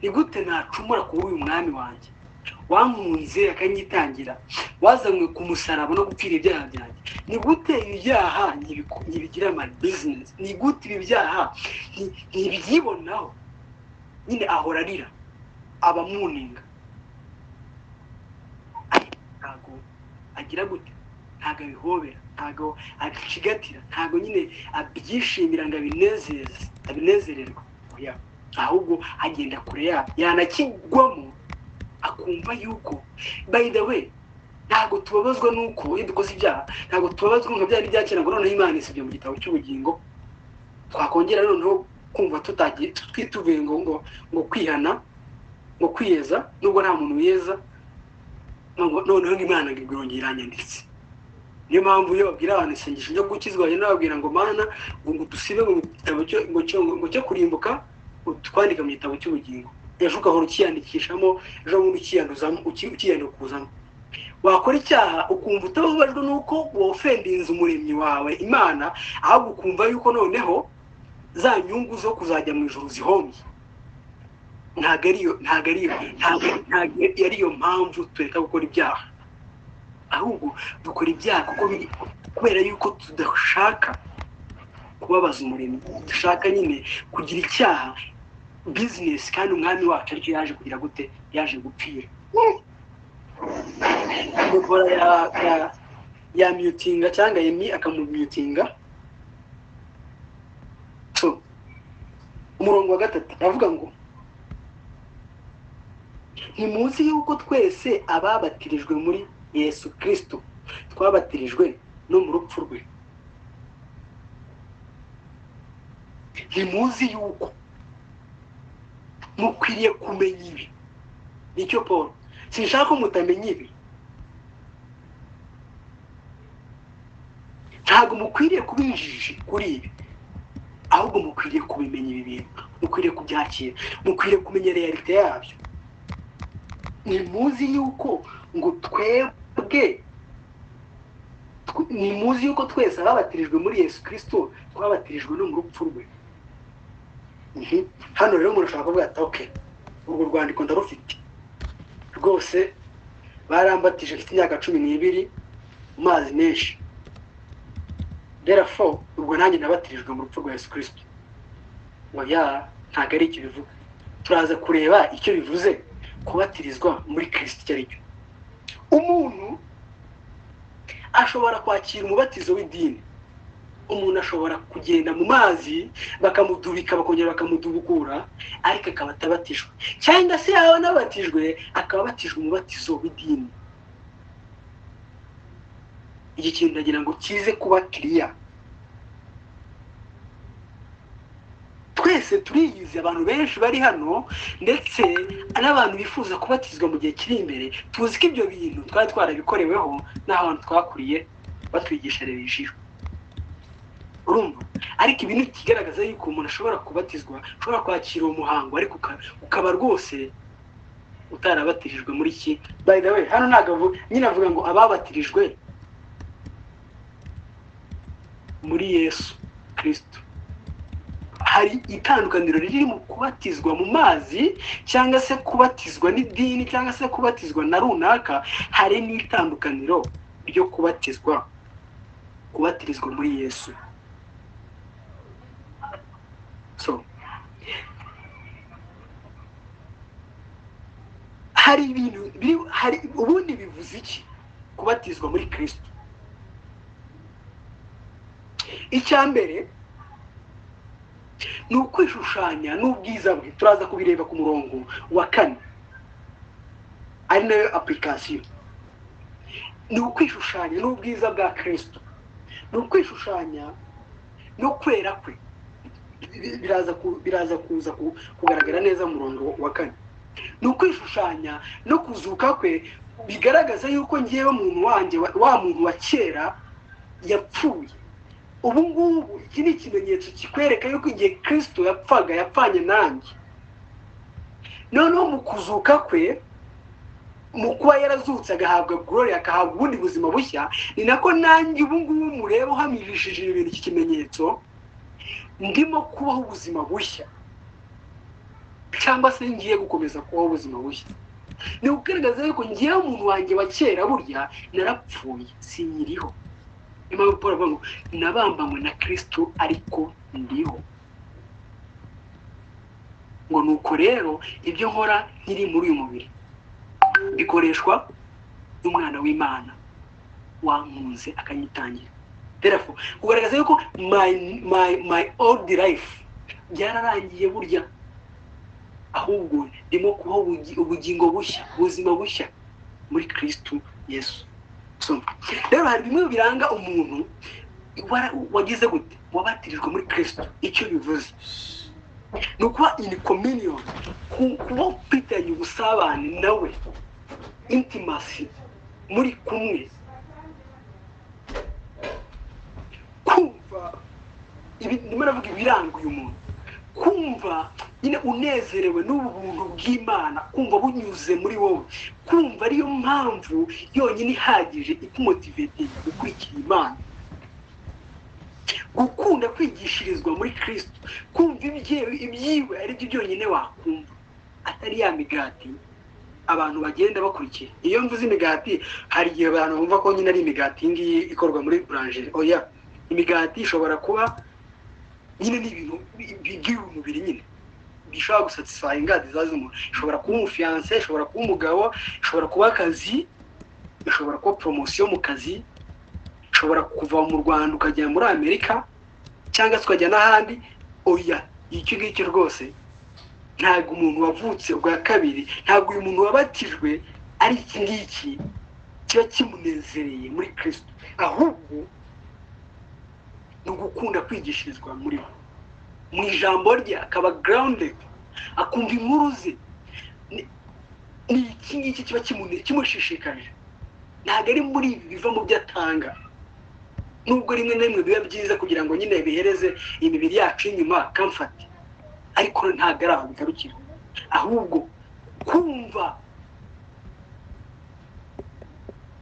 ni gute nacumura kuba uyu mwami wanjye wankunze akanyitangira wazanywe ku musaraba no gupfira ibyaha byanjye ni gute ibi byaha ntibigira mani bizinesi ni gute ibi byaha ntibyibonaho nyine ahora arira abamuninga ntabwo agira gute ntabwo abihobera ntabwo abicigatira ntabwo nyine abyishimira ngo abinezererwe ahubwo agenda kure yabo yanakigwamo akumva yuko by the way ntabwo tubabazwa nuko iyo dukoze ibyaha ntabwo tubabazwa nka byari byakera ngo noneho imana isibye mu gitabo cy'ubugingo twakongera noneho kumva tutagiye twituvuye ngo ngo ngo kwihana ngo kwiyeza nubwo nta muntu wiyeza noneho imana ngo igurongere iranyanditse niyo mpamvu iyo babwira abantu isengesho ryo gukizwa bagenda bababwira ngo mana ngo dusibe mu gitabo cyo kurimbuka twandika mu gitabo cy'ubugingo ejo ugahora ukiyandikishamo ejo bundi ukiyanduzamo ukiyandikuzamo wakora icyaha ukumva utababajwe n'uko wofendinze umuremyi wawe imana ahubwo ukumva yuko noneho za nyungu zo kuzajya mu ijoro zihomye ntabwo ari iyo ntabwo ari iyo ntabwo ntabwo ari iyo mpamvu tureka gukora ibyaha ahubwo dukora ibyaha kuko biri kubera yuko tudashaka kubabaza umurimo dushaka nyine kugira icyaha bizinesi kandi umwami wacu aricyo yaje kugira gute yaje gupfira muvura yamyutinga cyangwa yemi akamumyutinga umurongo wa gatatu aravuga ngo ni munsi y'uko twese ababatirijwe muri yesu kirisito twabatirijwe no mu rupfu rwe ni muzi y'uko mukwiriye kumenya ibi nicyo paul sinshaka ko mutamenya ibi ntabwo mukwiriye kuba injiji kuri ibi ahubwo mukwiriye kubimenya ibi bintu mukwiriye kubyakira mukwiriye kumenya realite yabyo ni muzi y'uko ngo twebwe ni muzi y'uko twese ababatirijwe muri yesu kirisito twabatirijwe no mu rupfu rwe hano rero umuntu ashobora kuvuga ati oke urwo rwandiko ndarufite rwose barambatije mfite imyaka cumi n'ibiri mu mazi menshi derafo ubwo nanjye nabatirijwe mu rupfu rwa yesu kirisito ngo ya ntabwo ari icyo bivuga turaza kureba icyo bivuze kubatirizwa muri kirisito icyo ari cyo umuntu ashobora kwakira umubatizo w'idini umuntu ashobora kugenda mu mazi bakamudubika bakongera bakamudubukura ariko akaba atabatijwe cyangwa se yaba anabatijwe akaba abatijwe umubatizo w'idini iki kintu ndagira ngo kize kuba kiriya twese turiyize abantu benshi bari hano ndetse n'abantu bifuza kubatizwa mu gihe kiri imbere tuzi ko ibyo bintu twari twarabikoreweho n'aho abantu twakuriye batwigisharijwe urumva ariko ibi ni ikigaragaza yuko umuntu ashobora kubatizwa ushobora kwakira uwo muhango ariko ukaba rwose utarabatirijwe muri iki by the way hano ntabwo nyine avuga ngo ababatirijwe muri yesu kirisito hari itandukaniro riri mu kubatizwa mu mazi cyangwa se kubatizwa n'idini cyangwa se kubatizwa na runaka hari n'itandukaniro ryo kubatizwa kubatirizwa muri yesu hari ibintu biri hari ubundi bivuze iki kubatizwa muri kirisito icya mbere ni ukwishushanya n'ubwiza bwe turaza kubireba ku murongo wa kane ari nayo apurikasiyo ni ukwishushanya n'ubwiza bwa kirisito ni ukwishushanya no kwera kwe biraza kuza kugaragara neza mu murongo wa kane ni ukwishushanya no kuzuka kwe bigaragaza yuko ngewe muntu wanjye wa muntu wa kera yapfuye ubu ngubu iki ni ikimenyetso kikwereka yuko igihe kirisito yapfaga yapfanye nanjye noneho mu kuzuka kwe mu kuba yarazutse agahabwa gorori agahabwa ubundi buzima bushya ni nako nanjye ubu ngubu mureba uhamijishije ibintu iki kimenyetso ndimo kubaho ubuzima bushya cyangwa se ngiye gukomeza kubaho ubuzima bushya ni ukugaragaza yuko ngewe umuntu wanjye wa kera burya narapfuye sinyiriho niyo mpamvu paul avuga ngo nabambanywe na kirisitu ariko ndiho ngo ni uko rero ibyo nkora nkiri muri uyu mubiri bikoreshwa n'umwana w'imana wankunze akanyitangira kugaragaza yuko my old life byararangiye burya ahubwo ndimo kubaho ubugingo bushya ubuzima bushya muri kirisitu yesu rero hari bimwe biranga umuntu wagize gute wabatirijwe muri kirisitu icyo bivuze ni ukuba ini kominiyo kuba ufitanye ubusabane nawe intimasi muri kumwe kumva ndimo navuga ibiranga uyu muntu kumva nyine unezerewe n'ubu buntu bw'imana kumva bunyuze muri wowe kumva ariyo mpamvu yonyine ihagije ikumotivetinga gukurikira imana gukunda kwigishirizwa muri kirisito kumva ibyiwe ari byo byonyine wakumva atari ya migati abantu bagenda bakurikiye iyo mvuze imigati hari igihe abantu bumva ko nyine ari imigati iyi ngiyi ikorwa muri buranjeri oya imigati ishobora kuba nyine ni ibintu by'uyu mubiri nyine bishobora gusatisfaya ingadi z'umuntu ishobora kuba umufiyanse ishobora kuba umugabo ishobora kuba akazi ishobora kuba poromosiyo mu kazi ishobora kuva mu rwanda ukajya muri amerika cyangwa se ukajya n'ahandi oya icyo ngicyo rwose ntabwo umuntu wavutse ubwa kabiri ntabwo uyu muntu wabatijwe ari iki ngiki kiba kimunezereye muri kirisito ahubwo ni ugukunda kwigishirizwa muri bo mu ijambo rye akaba garawundedi akumva inkuru ze ni iki ngiki kiba kimushishikarije ntabwo ari muri ibi biva mu byo atanga nubwo rimwe na rimwe biba byiza kugira ngo nyine bihereze imibiri yacu inyuma kamfate ariko ntabwo ari aho bigarukira ahubwo kumva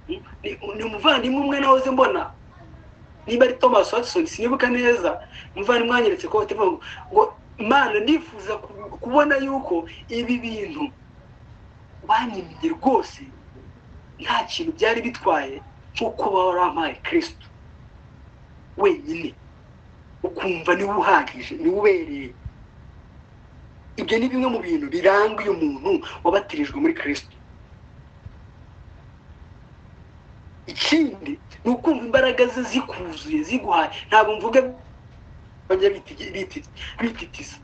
ni umuvandimwe umwe nahoze mbona niba ari thomas watson sinibuka neza umuvandimwe wanyeretse ko bativuga ngo imana nifuza kubona yuko ibi bintu banyimye rwose nta kintu byari bitwaye nko kuba warampaye kirisito wenyine ukumva niwe uhagije niwe ubereye ibyo ni bimwe mu bintu biranga uyu muntu wabatirijwe muri kirisito ikindi ni ukumva imbaraga ze zikuzuye ziguhaye ntabwo mvuga bajya bititiza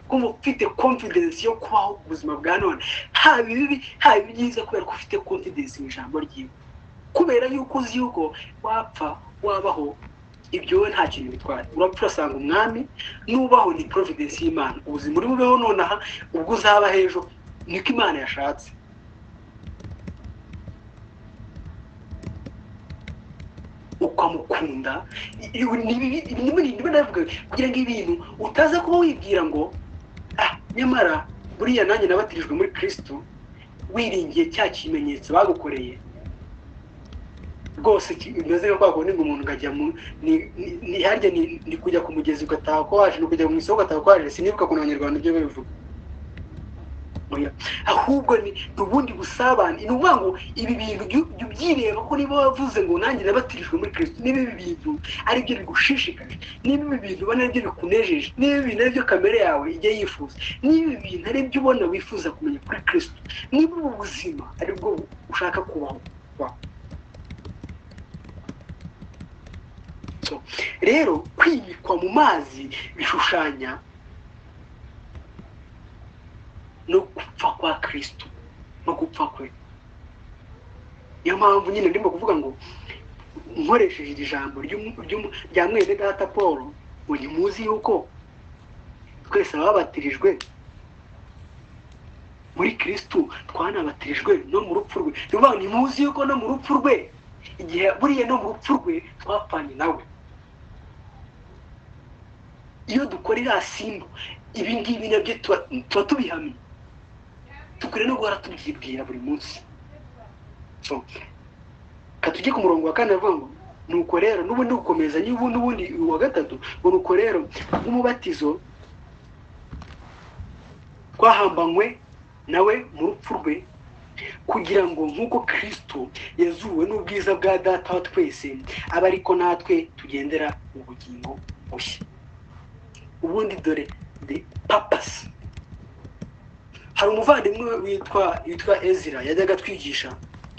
kumva ufite konfidensi yo kubaho ubuzima bwa none haba ibibi haba ibyiza kubera ko ufite konfidensi mu ijambo ryiwe kubera yuko uzi yuko wapfa wabaho ibyo wowe nta kintu bitwara urapfa urasanga umwami nubaho ni providence y'imana ubuzima uri bubeho nonaha ubwo uzaba hejuru niko imana yashatse ukamukunda navuga kugira ngo ibintu utaza kuba wibwira ngo ah nyamara buriya nanjye nabatirijwe muri kirisito wiringiye cya kimenyetso bagukoreye rwose bimeze nka kwa kundi ngo umuntu ukajya mu ntiharya ni kujya ku mugezi ugataha ko waje ni ukujya mu isoko ugataha ko waje sinibuka ku abanyarwanda ibyo babivuga ahubwo ni ubundi busabane ni ukuvuga ngo ibi bintu jya ubyireba ko niba wavuze ngo nanjye nabatirijwe muri kirisito niba ibi bintu ari byo bigushishikaje niba ibi bintu ubona ari byo bikunejeje niba ibi bintu ari byo kamere yawe ijya yifuza niba ibi bintu ari byo ubona wifuza kumenya kuri kirisito niba ubu buzima ari bwo ushaka kubaho rero kwimikwa mu mazi bishushanya no gupfa kwa kirisito no gupfa kwe niyo mpamvu nyine ndimo kuvuga ngo nkoresheje iri jambo rya mwene data paul ngo ntimuzi yuko twese ababatirijwe muri kirisito twanabatirijwe no mu rupfu rwe ni ukuvuga ngo ntimuzi yuko no mu rupfu rwe igihe buriya no mu rupfu rwe twapfanye nawe iyo dukora iriya simba ibi ngibi nabyo tuba tubihamye dukwiye no guhora tubyibwira buri munsi katujye ku murongo wa kane avuga ngo nuko rero n'ubundi gukomeza n'ubundi ubundi uwa gatatu ngo nuko rero nk'umubatizo twahambanywe nawe mu rupfu rwe kugira ngo nk'uko kirisito yazuwe n'ubwiza bwa data wa twese abe ariko natwe tugendera mu bugingo bushya ubundi dore de papasi hari umuvandimwe witwa witwa ezira yajyaga atwigisha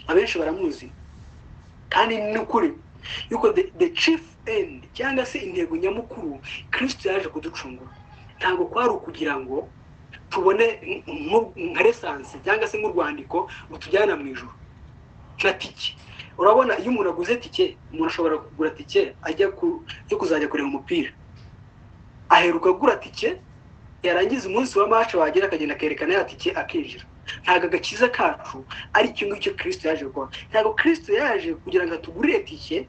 abenshi baramuzi kandi ni ukuri yuko de cifu endi cyangwa se intego nyamukuru kirisito yaje kuducungura ntabwo kwari ukugira ngo tubone nka lesansi cyangwa se nk'urwandiko rutujyana mu ijoro nka tike urabona iyo umuntu aguze tike umuntu ashobora kugura tike ajya yo kuzajya kureba umupira aheruka agura tike yarangiza umunsi wa mace wagera akagenda akerekana ya tike akinjira ntabwo agakiza kacu ari icyo ngicyo kirisito yaje gukora ntabwo kirisito yaje kugira ngo atugurire tike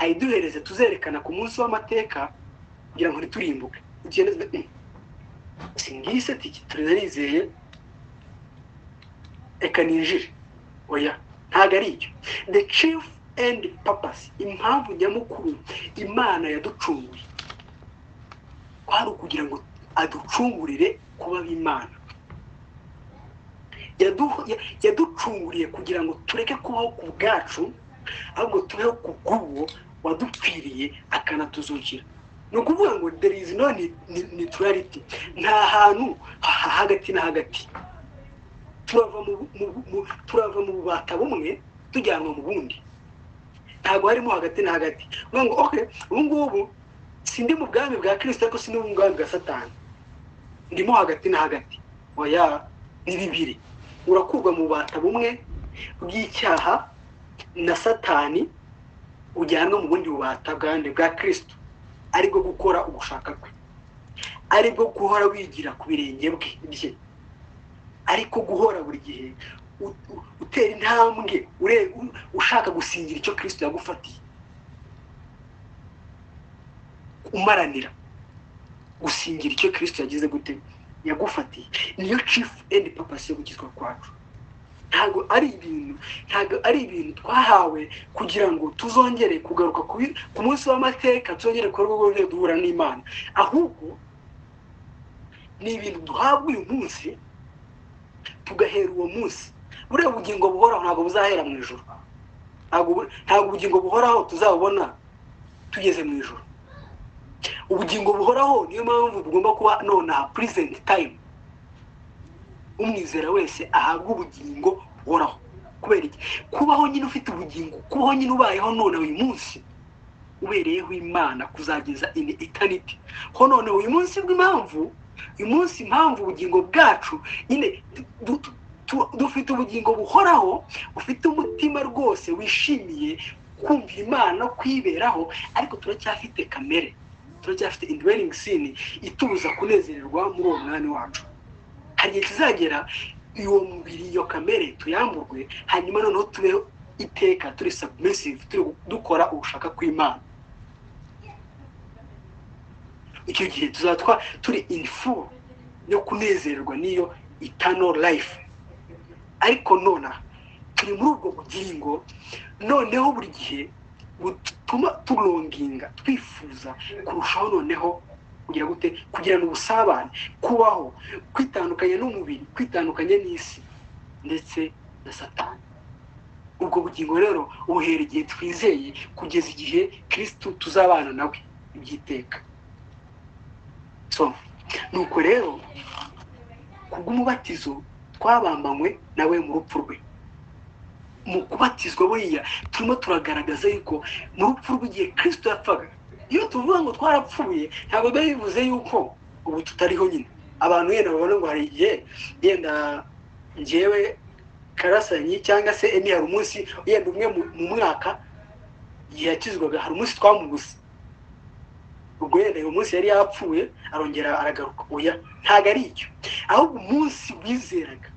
ayiduhereze tuzerekana ku munsi w'amateka kugira ngo ntiturimbuke singise tike turizeye reka ninjire oya ntabwo ari icyo the chief and papasi impamvu nyamukuru imana yaducunguye kwari ukugira ngo aducungurire kuba b'imana yaducunguriye kugira ngo tureke kubaho ku bwacu ahubwo tubeho ku bw'uwo wadukwiriye akanatuzukira ni ukuvuga ngo there is no neutrality nta hantu hagati na hagati turava mu bubata bumwe tujyanwa mu bundi ntabwo harimo hagati na hagati uvuga ngo oke ubu ngubu sindi mu bwami bwa kirisita ariko sindi mu bwami bwa satani ndimo hagati na hagati oya ni bibiri urakurwa mu bubata bumwe bw'icyaha na satani ujyanwa mu bundi bubata bwande bwa kirisito aribwo gukora ugushaka kwe aribwo guhora wigira ku birenge bye ariko guhora buri gihe utera intambwe ushaka gusingira icyo kirisito yagufatiye umaranira gusingira icyo kirisito yagize gute yagufatiye niyo cifu endi papasi yo gukizwa kwacu ntabwo ari ibintu ntabwo ari ibintu twahawe kugira ngo tuzongere kugaruka ku munsi w'amateka tuzongere ku rwego rwo duhura n'imana ahubwo ni ibintu duhabwa uyu munsi tugahera uwo munsi buriya bugingo buhoraho ntabwo buzahera mu ijoro ntabwo ubugingo buhoraho tuzabubona tugeze mu ijoro ubugingo buhoraho niyo mpamvu bugomba kuba nonaha purizenti tayimu umwizera wese ahabwa ubugingo buhoraho kubera iki kubaho nyine ufite ubugingo kubaho nyine ubayeho none uyu munsi ubereyeho imana kuzageza ini itaniti ho none uyu munsi bw'impamvu uyu munsi impamvu ubugingo bwacu nyine dufite ubugingo buhoraho ufite umutima rwose wishimiye kumva imana no kuyiberaho ariko turacyafite kamere turacyafite indweringi sini itubuza kunezererwa muri uwo mwanya wacu hari igihe kizagera uwo mubiri iyo kamere tuyamburwe hanyuma noneho tube iteka turi sabumesive turi dukora ubushaka kw'imana icyo gihe tuzatwa turi inifu yo kunezererwa n'iyo itano life ariko nona turi muri ubwo bugingo noneho buri gihe butuma turonginga twifuza kurushaho noneho kugira gute kugirana ubusabane kubaho kwitandukanya n'umubiri kwitandukanya n'isi ndetse na satani ubwo bugingo rero buhera igihe twizeye kugeza igihe kirisitu tuzabana nawe ibyiteka nuko rero kubw'umubatizo twabambanywe nawe mu rupfu rwe mu kubatizwa buriya turimo turagaragaza yuko mu rupfu rw'igihe kirisitu yapfaga iyo tuvuga ngo twarapfuye ntabwo biba bivuze yuko ubu tutariho nyine abantu yenda babona ngo hari igihe yenda ngewe karasanyi cyangwa se eni hari umunsi yenda umwe mu mwaka igihe yakizwaga hari umunsi twamubuse ubwo yenda uyu munsi yari yapfuye arongera aragaruka oya ntabwo ari icyo ahubwo umunsi wizeraga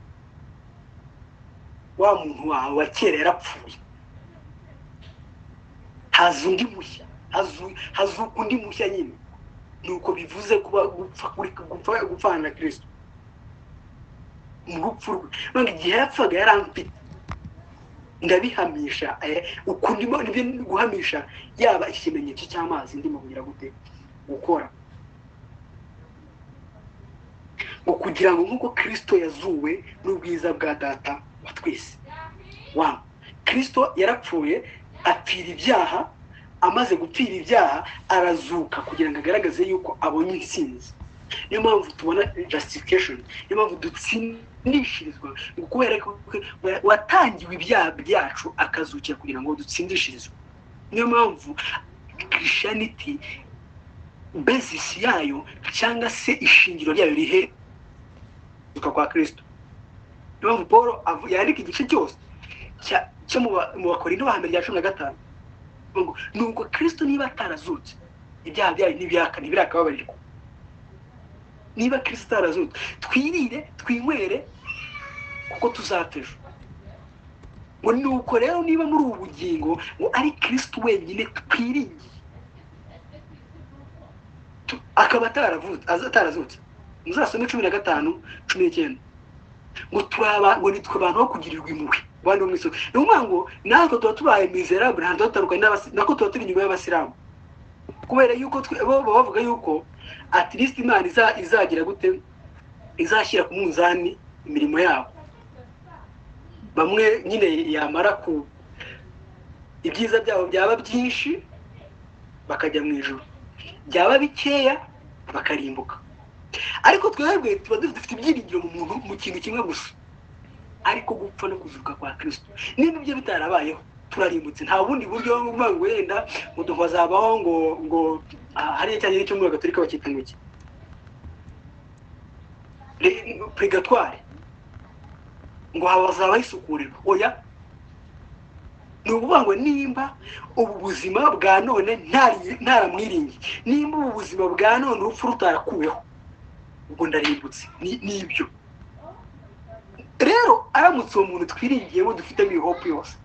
wa muntu wawe wa kera yarapfuye haza undi mushya hazuka undi mushya nyine nuko bivuze kuba gupfana na kirisito mu rupfu rwe none igihe yapfaga yarampita ndabihamisha ukundimo guhamisha yaba ikimenyetso cy'amazi ndimo kugira gute gukora ngo kugira ngo nk'uko kirisito yazuwe n'ubwiza bwa data wa twese wa kirisito yarapfuye apfira ibyaha amaze gupfira ibyaha arazuka kugira ngo agaragaze yuko abonye intsinzi niyo mpamvu tubona jasifikashoni niyo mpamvu dutsindishirizwa ngo kubera ko watangiwe ibyaha byacu akazukira kugira ngo dutsindishirizwe niyo mpamvu kirishaniti bezisi yayo cyangwa se ishingiro ryayo rihe kwa kirisito niyo mpamvu paul yandika igice cyose cyo mu bakorinda ba mbere rya cumi na gatanu nuko kirisito niba atarazutse ibyaha byayo ntibyaka ntibirakababarirwa niba kirisito atarazutse twirire twinywere kuko tuzateje ngo nuko rero niba muri ubu bugingo ngo ari kirisito wenyine twiringiye akaba atarazutse muzasome cumi na gatanu cumi n'icyenda ngo turaba ngo nitwe abantu bo kugirirwa impuhwe abandi bo mu isoko ni ukuvuga ngo natwe tuba tubaye mizerabure ntabwo tuba dutandukanye nako tuba turi inyuma y'abasilamu kubera yuko twe- bo baba bavuga yuko atirisiti imana iza- izagira gute izashyira ku munzani imirimo yabo bamwe nyine yamara ku ibyiza byabo byaba byinshi bakajya mu ijoro byaba bikeya bakarimbuka ariko twebwe tuba dufite ibyiringiro mu muntu mu kintu kimwe gusa ariko gupfa no kuzuka kwa kirisito niba ibyo bitarabayeho turarimbutse nta bundi buryo bwo kuvuga ngo wenda ngo tukazabaho ngo ngo ah, hariya cyangwa icyo muri gatorika bakita ngo iki Re- purigatwari ngo hazaba isukurirwa oya ni ukuvuga ngo nimba ubu buzima bwa none ntari- ntaramwiringi nimba ubu buzima bwa none urupfu rutarakuweho ubwo ndarimbutse Ni- ni ibyo rero aramutse uwo muntu twiringiyemo dufitemo iyo hope yose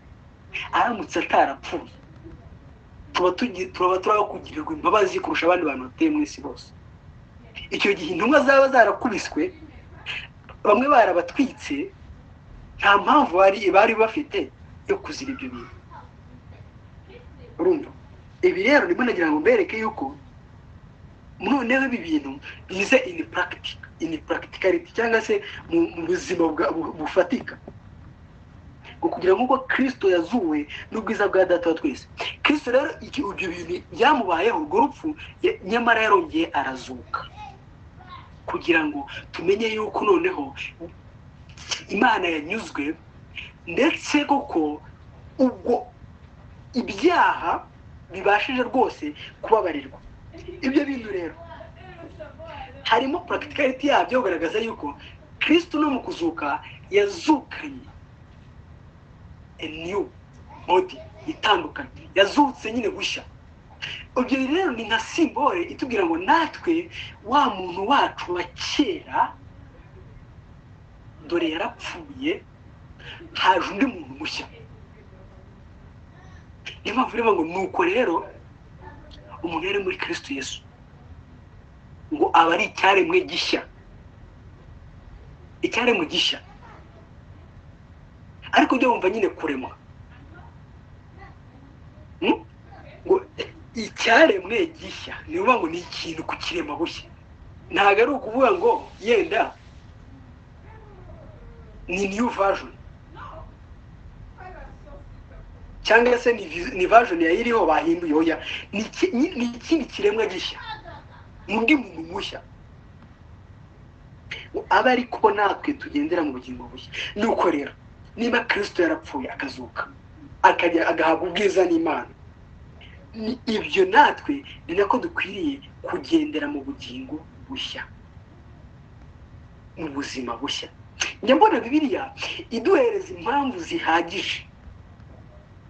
aramutse atarapfuye tuba tugi- turaba turaba kugirirwa imbabazi kurusha abandi bantu batuye mu isi bose icyo gihe intumwa zaba zarakubiswe bamwe barabatwitse nta mpamvu bari bari bafite yo kuzira ibyo bintu urumva ibi rero ndimo nagira ngo mbereke yuko noneho ibi bintu bize ini practic ini practicality cyangwa se mu mu buzima bwa- bu- bufatika ngo kugira nk'uko kirisito yazuwe n'ubwiza bwa data wa twese kirisito rero iki- ibyo bintu byamubayeho urwo rupfu ya- nyamara yarongeye arazuka kugira ngo tumenye yuko noneho imana yanyuzwe ndetse koko ubwo ibyaha bibashije rwose kubabarirwa ibyo bintu rero harimo practicality yabyo kugaragaza yuko kristo no mu kuzuka yazukanye a new body itandukanye yazutse nyine gushya ibyo rero ni nka simbole itubwira ngo natwe wa muntu wacu wa kera dore yarapfuye haje undi muntu mushya niyo mpamvu rero ngo nuko rero umuntu yari muri kristo yesu ngo aba ari icyaremwe gishya icyaremwe gishya ariko ujya wumva nyine kuremwa Hmm? ngo icyaremwe gishya ni ukuvuga ngo ni ikintu ku kirema bushya ntabwo ari ukuvuga ngo yenda ni new version cyangwa se ni vi- ni version yayiriho bahinduye oya ni iki- ni- ni ikindi kiremwa gishya ni undi muntu mushya ngo abe ari ko natwe tugendera mu bugingo bushya ni uko rero niba kirisito yarapfuye akazuka akajya agahabwa ubwiza n'imana ni- ibyo natwe ni nako dukwiriye kugendera mu bugingo bushya mu buzima bushya njya mbona bibiliya iduhereza impamvu zihagije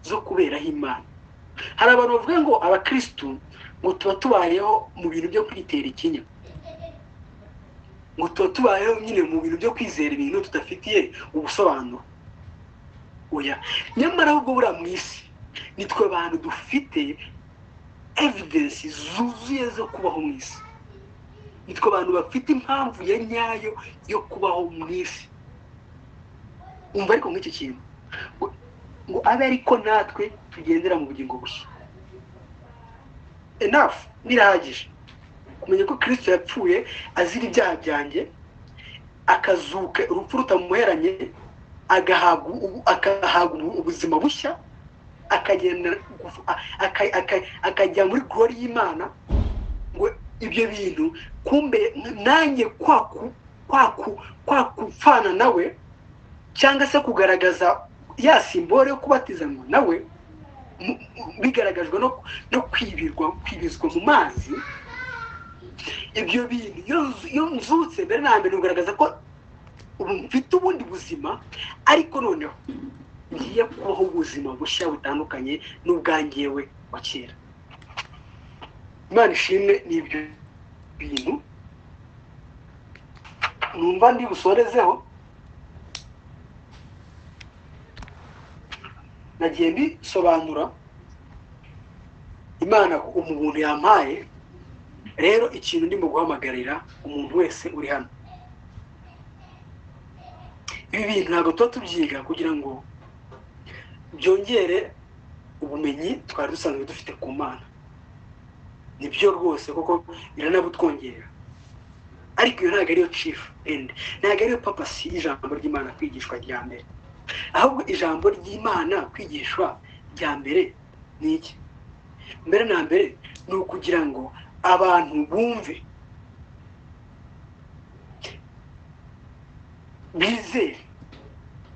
zo kuberaho imana hari abantu bavuga ngo abakirisitu ngo tuba tubayeho mu bintu byo kwitera ikinya ngo tuba tubayeho nyine mu bintu byo kwizera ibintu tudafitiye ubusobanuro oya nyamara ahubwo buriya mu isi ni twe abantu dufite evidensi zuzuye zo kubaho mu isi ni twe abantu bafite impamvu ya nyayo yo kubaho mu isi umva ariko nk'icyo kintu ngo- ngo abe ariko natwe tugendera mu bugingo bushya enough birahagije kumenya ko kirisito yapfuye azira ibyaha byanjye akazuka urupfu rutamuheranye agahabwa ubu- agahabwa ubu- ubuzima bushya akagenda gufu- a- aka- aka- akajya muri glory y'imana ngo ibyo bintu kumbe nanjye kwaku kwaku kwakupfana nawe cyangwa se kugaragaza ya simbole yo kubatizanwa nawe mu- mu- bigaragajwe no no kwibirwa kwibizwa mu mazi ibyo bintu iyo nzu- iyo nzutse mbere na mbere bigaragaza ko ubu mfite ubundi buzima ariko noneho ngiye kubaho ubuzima bushya butandukanye n'ubwangewe wa kera imana ishimwe ni ibyo bintu numva ndi busorezeho nagiye mbisobanura imana umuntu yampaye rero ikintu ndimo guhamagarira umuntu wese uri hano ibi bintu ntabwo tuba tubyiga kugira ngo byongere ubumenyi twari dusanzwe dufite ku mana ni byo rwose kuko biranabutwongerera ariko iyo ntabwo ariyo cifu endi ntabwo ariyo papasi y'ijambo ry'imana kwigishwa rya mbere ahubwo ijambo ry'imana kwigishwa rya mbere ni iki mbere na mbere ni ukugira ngo abantu bumve bizere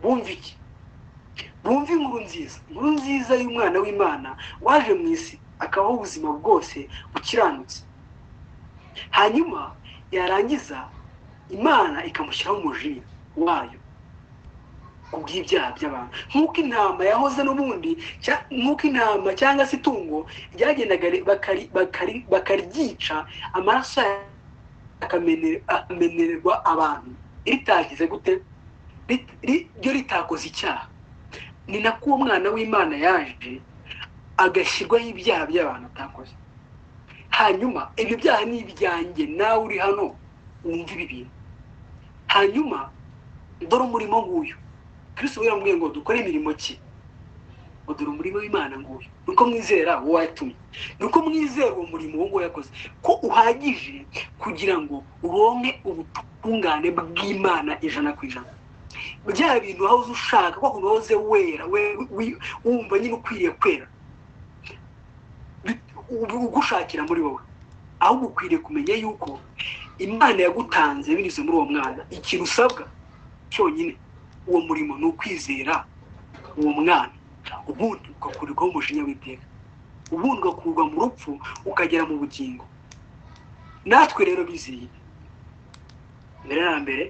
bumve iki bumve inkuru nziza inkuru nziza y'umwana w'imana waje mu isi akabaho ubuzima bwose bukiranutse hanyuma yarangiza imana ikamushyiraho umujina wayo ku bw'ibyaha by'abantu nk'uko intama yahoze n'ubundi cya- nk'uko intama cyangwa se itungo ryagendaga ri- bakari- bakari- bakaryica amaraso yayo akamene- akamenererwa abantu ritagize gute Rit- ri- ryo ritakoze icyaha ni nako uwo mwana w'imana yaje agashyirwaho ibyaha by'abantu atakoze hanyuma ibyo byaha ni ibyanjye nawe uri hano wumva ibi bintu hanyuma dore umurimo nguyu kristo yaramubwiye ngo dukore imirimo ki ngo dore umurimo w'imana nguyu ni uko mwizera uwo watumye ni uko mwizera uwo murimo uwo nguwo yakoze ko uhagije kugira ngo uronke ubutungane bw'imana ijana ku ijana bya bintu wahoze ushaka ko unoze wera we- wi- wumva nyine ukwiriye kwera bit- ubu- ugushakira muri wowe ahubwo ukwiriye kumenya yuko imana yagutanze binyuze muri uwo mwana ikintu usabwa cyonyine uwo murimo ni ukwizera uwo mwana ubundi ugakurirwaho umujinya w'iteka ubundi ugakurwa mu rupfu ukagera mu bugingo natwe rero bizeye mbere na mbere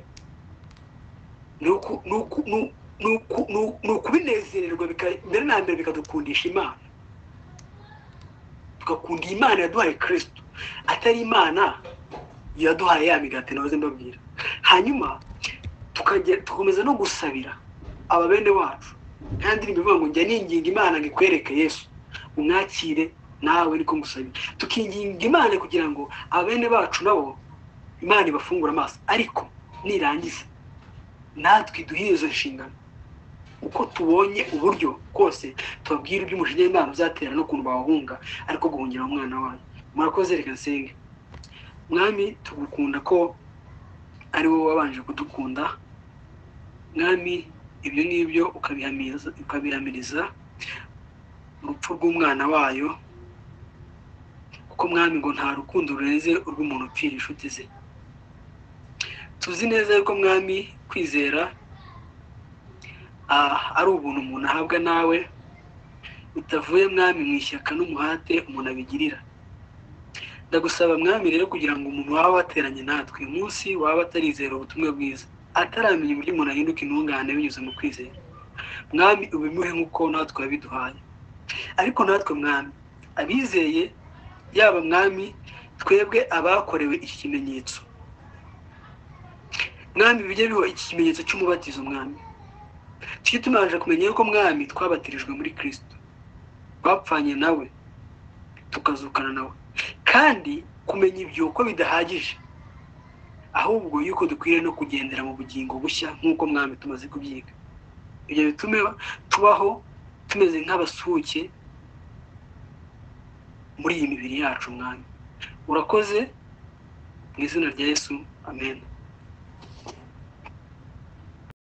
ni uku- ni uku- ni u- ni uku- ni u- ni ukubinezererwa bika- mbere na mbere bikadukundisha imana tugakunda iyi imana yaduhaye kristo atari imana yaduhaye ya migati nahoze mbabwira hanyuma tukajya- tukomeza no gusabira aba bene wacu nta ndirimbo ivuga ngo njya ninginga imana ngo ikwereke yesu umwakire nawe niko ngusabira tukinginga imana kugira ngo abene bacu nabo imana ibafungure amaso ariko nirangiza natwe duhe izo nshingano uko tubonye uburyo kose tubabwira iby'umujinya w'imana uzatera n'ukuntu bawuhunga ariko guhungira umwana wanyu murakoze reka nsenge mwami tugukunda ko ari wowe wabanje kudukunda mwami ibyo ngibyo ukabihamiriza ukabihamiriza urupfu rw'umwana wayo kuko mwami ngo nta rukundo rurenze urw'umuntu upfira inshuti ze tuzi neza yuko mwami kwizera ah, ari ubuntu umuntu ahabwa nawe bitavuye mwami mu ishyaka n'umuhate umuntu abigirira ndagusaba mwami rero kugira ngo umuntu waba wateranye natwe uyu munsi waba atarizera ubutumwa bwiza ataramenya uburyo umuntu ahinduka intungane binyuze mu kwizera mwami ubimuhe nk'uko natwe wabiduhaye ariko natwe mwami abizeye yaba mwami twebwe abakorewe iki kimenyetso mwami bijye biba iki kimenyetso cy'umubatizo mwami tujye tumabanje kumenya yuko mwami twabatirijwe muri kristo twapfanye nawe tukazukana nawe kandi kumenya ibyo uko bidahagije ahubwo yuko dukwiriye no kugendera mu bugingo bushya nk'uko mwami tumaze kubyiga ibyo bitume tubaho tumeze nk'abasuhuke muri iyi mibiri yacu mwami urakoze mu izina rya yesu amen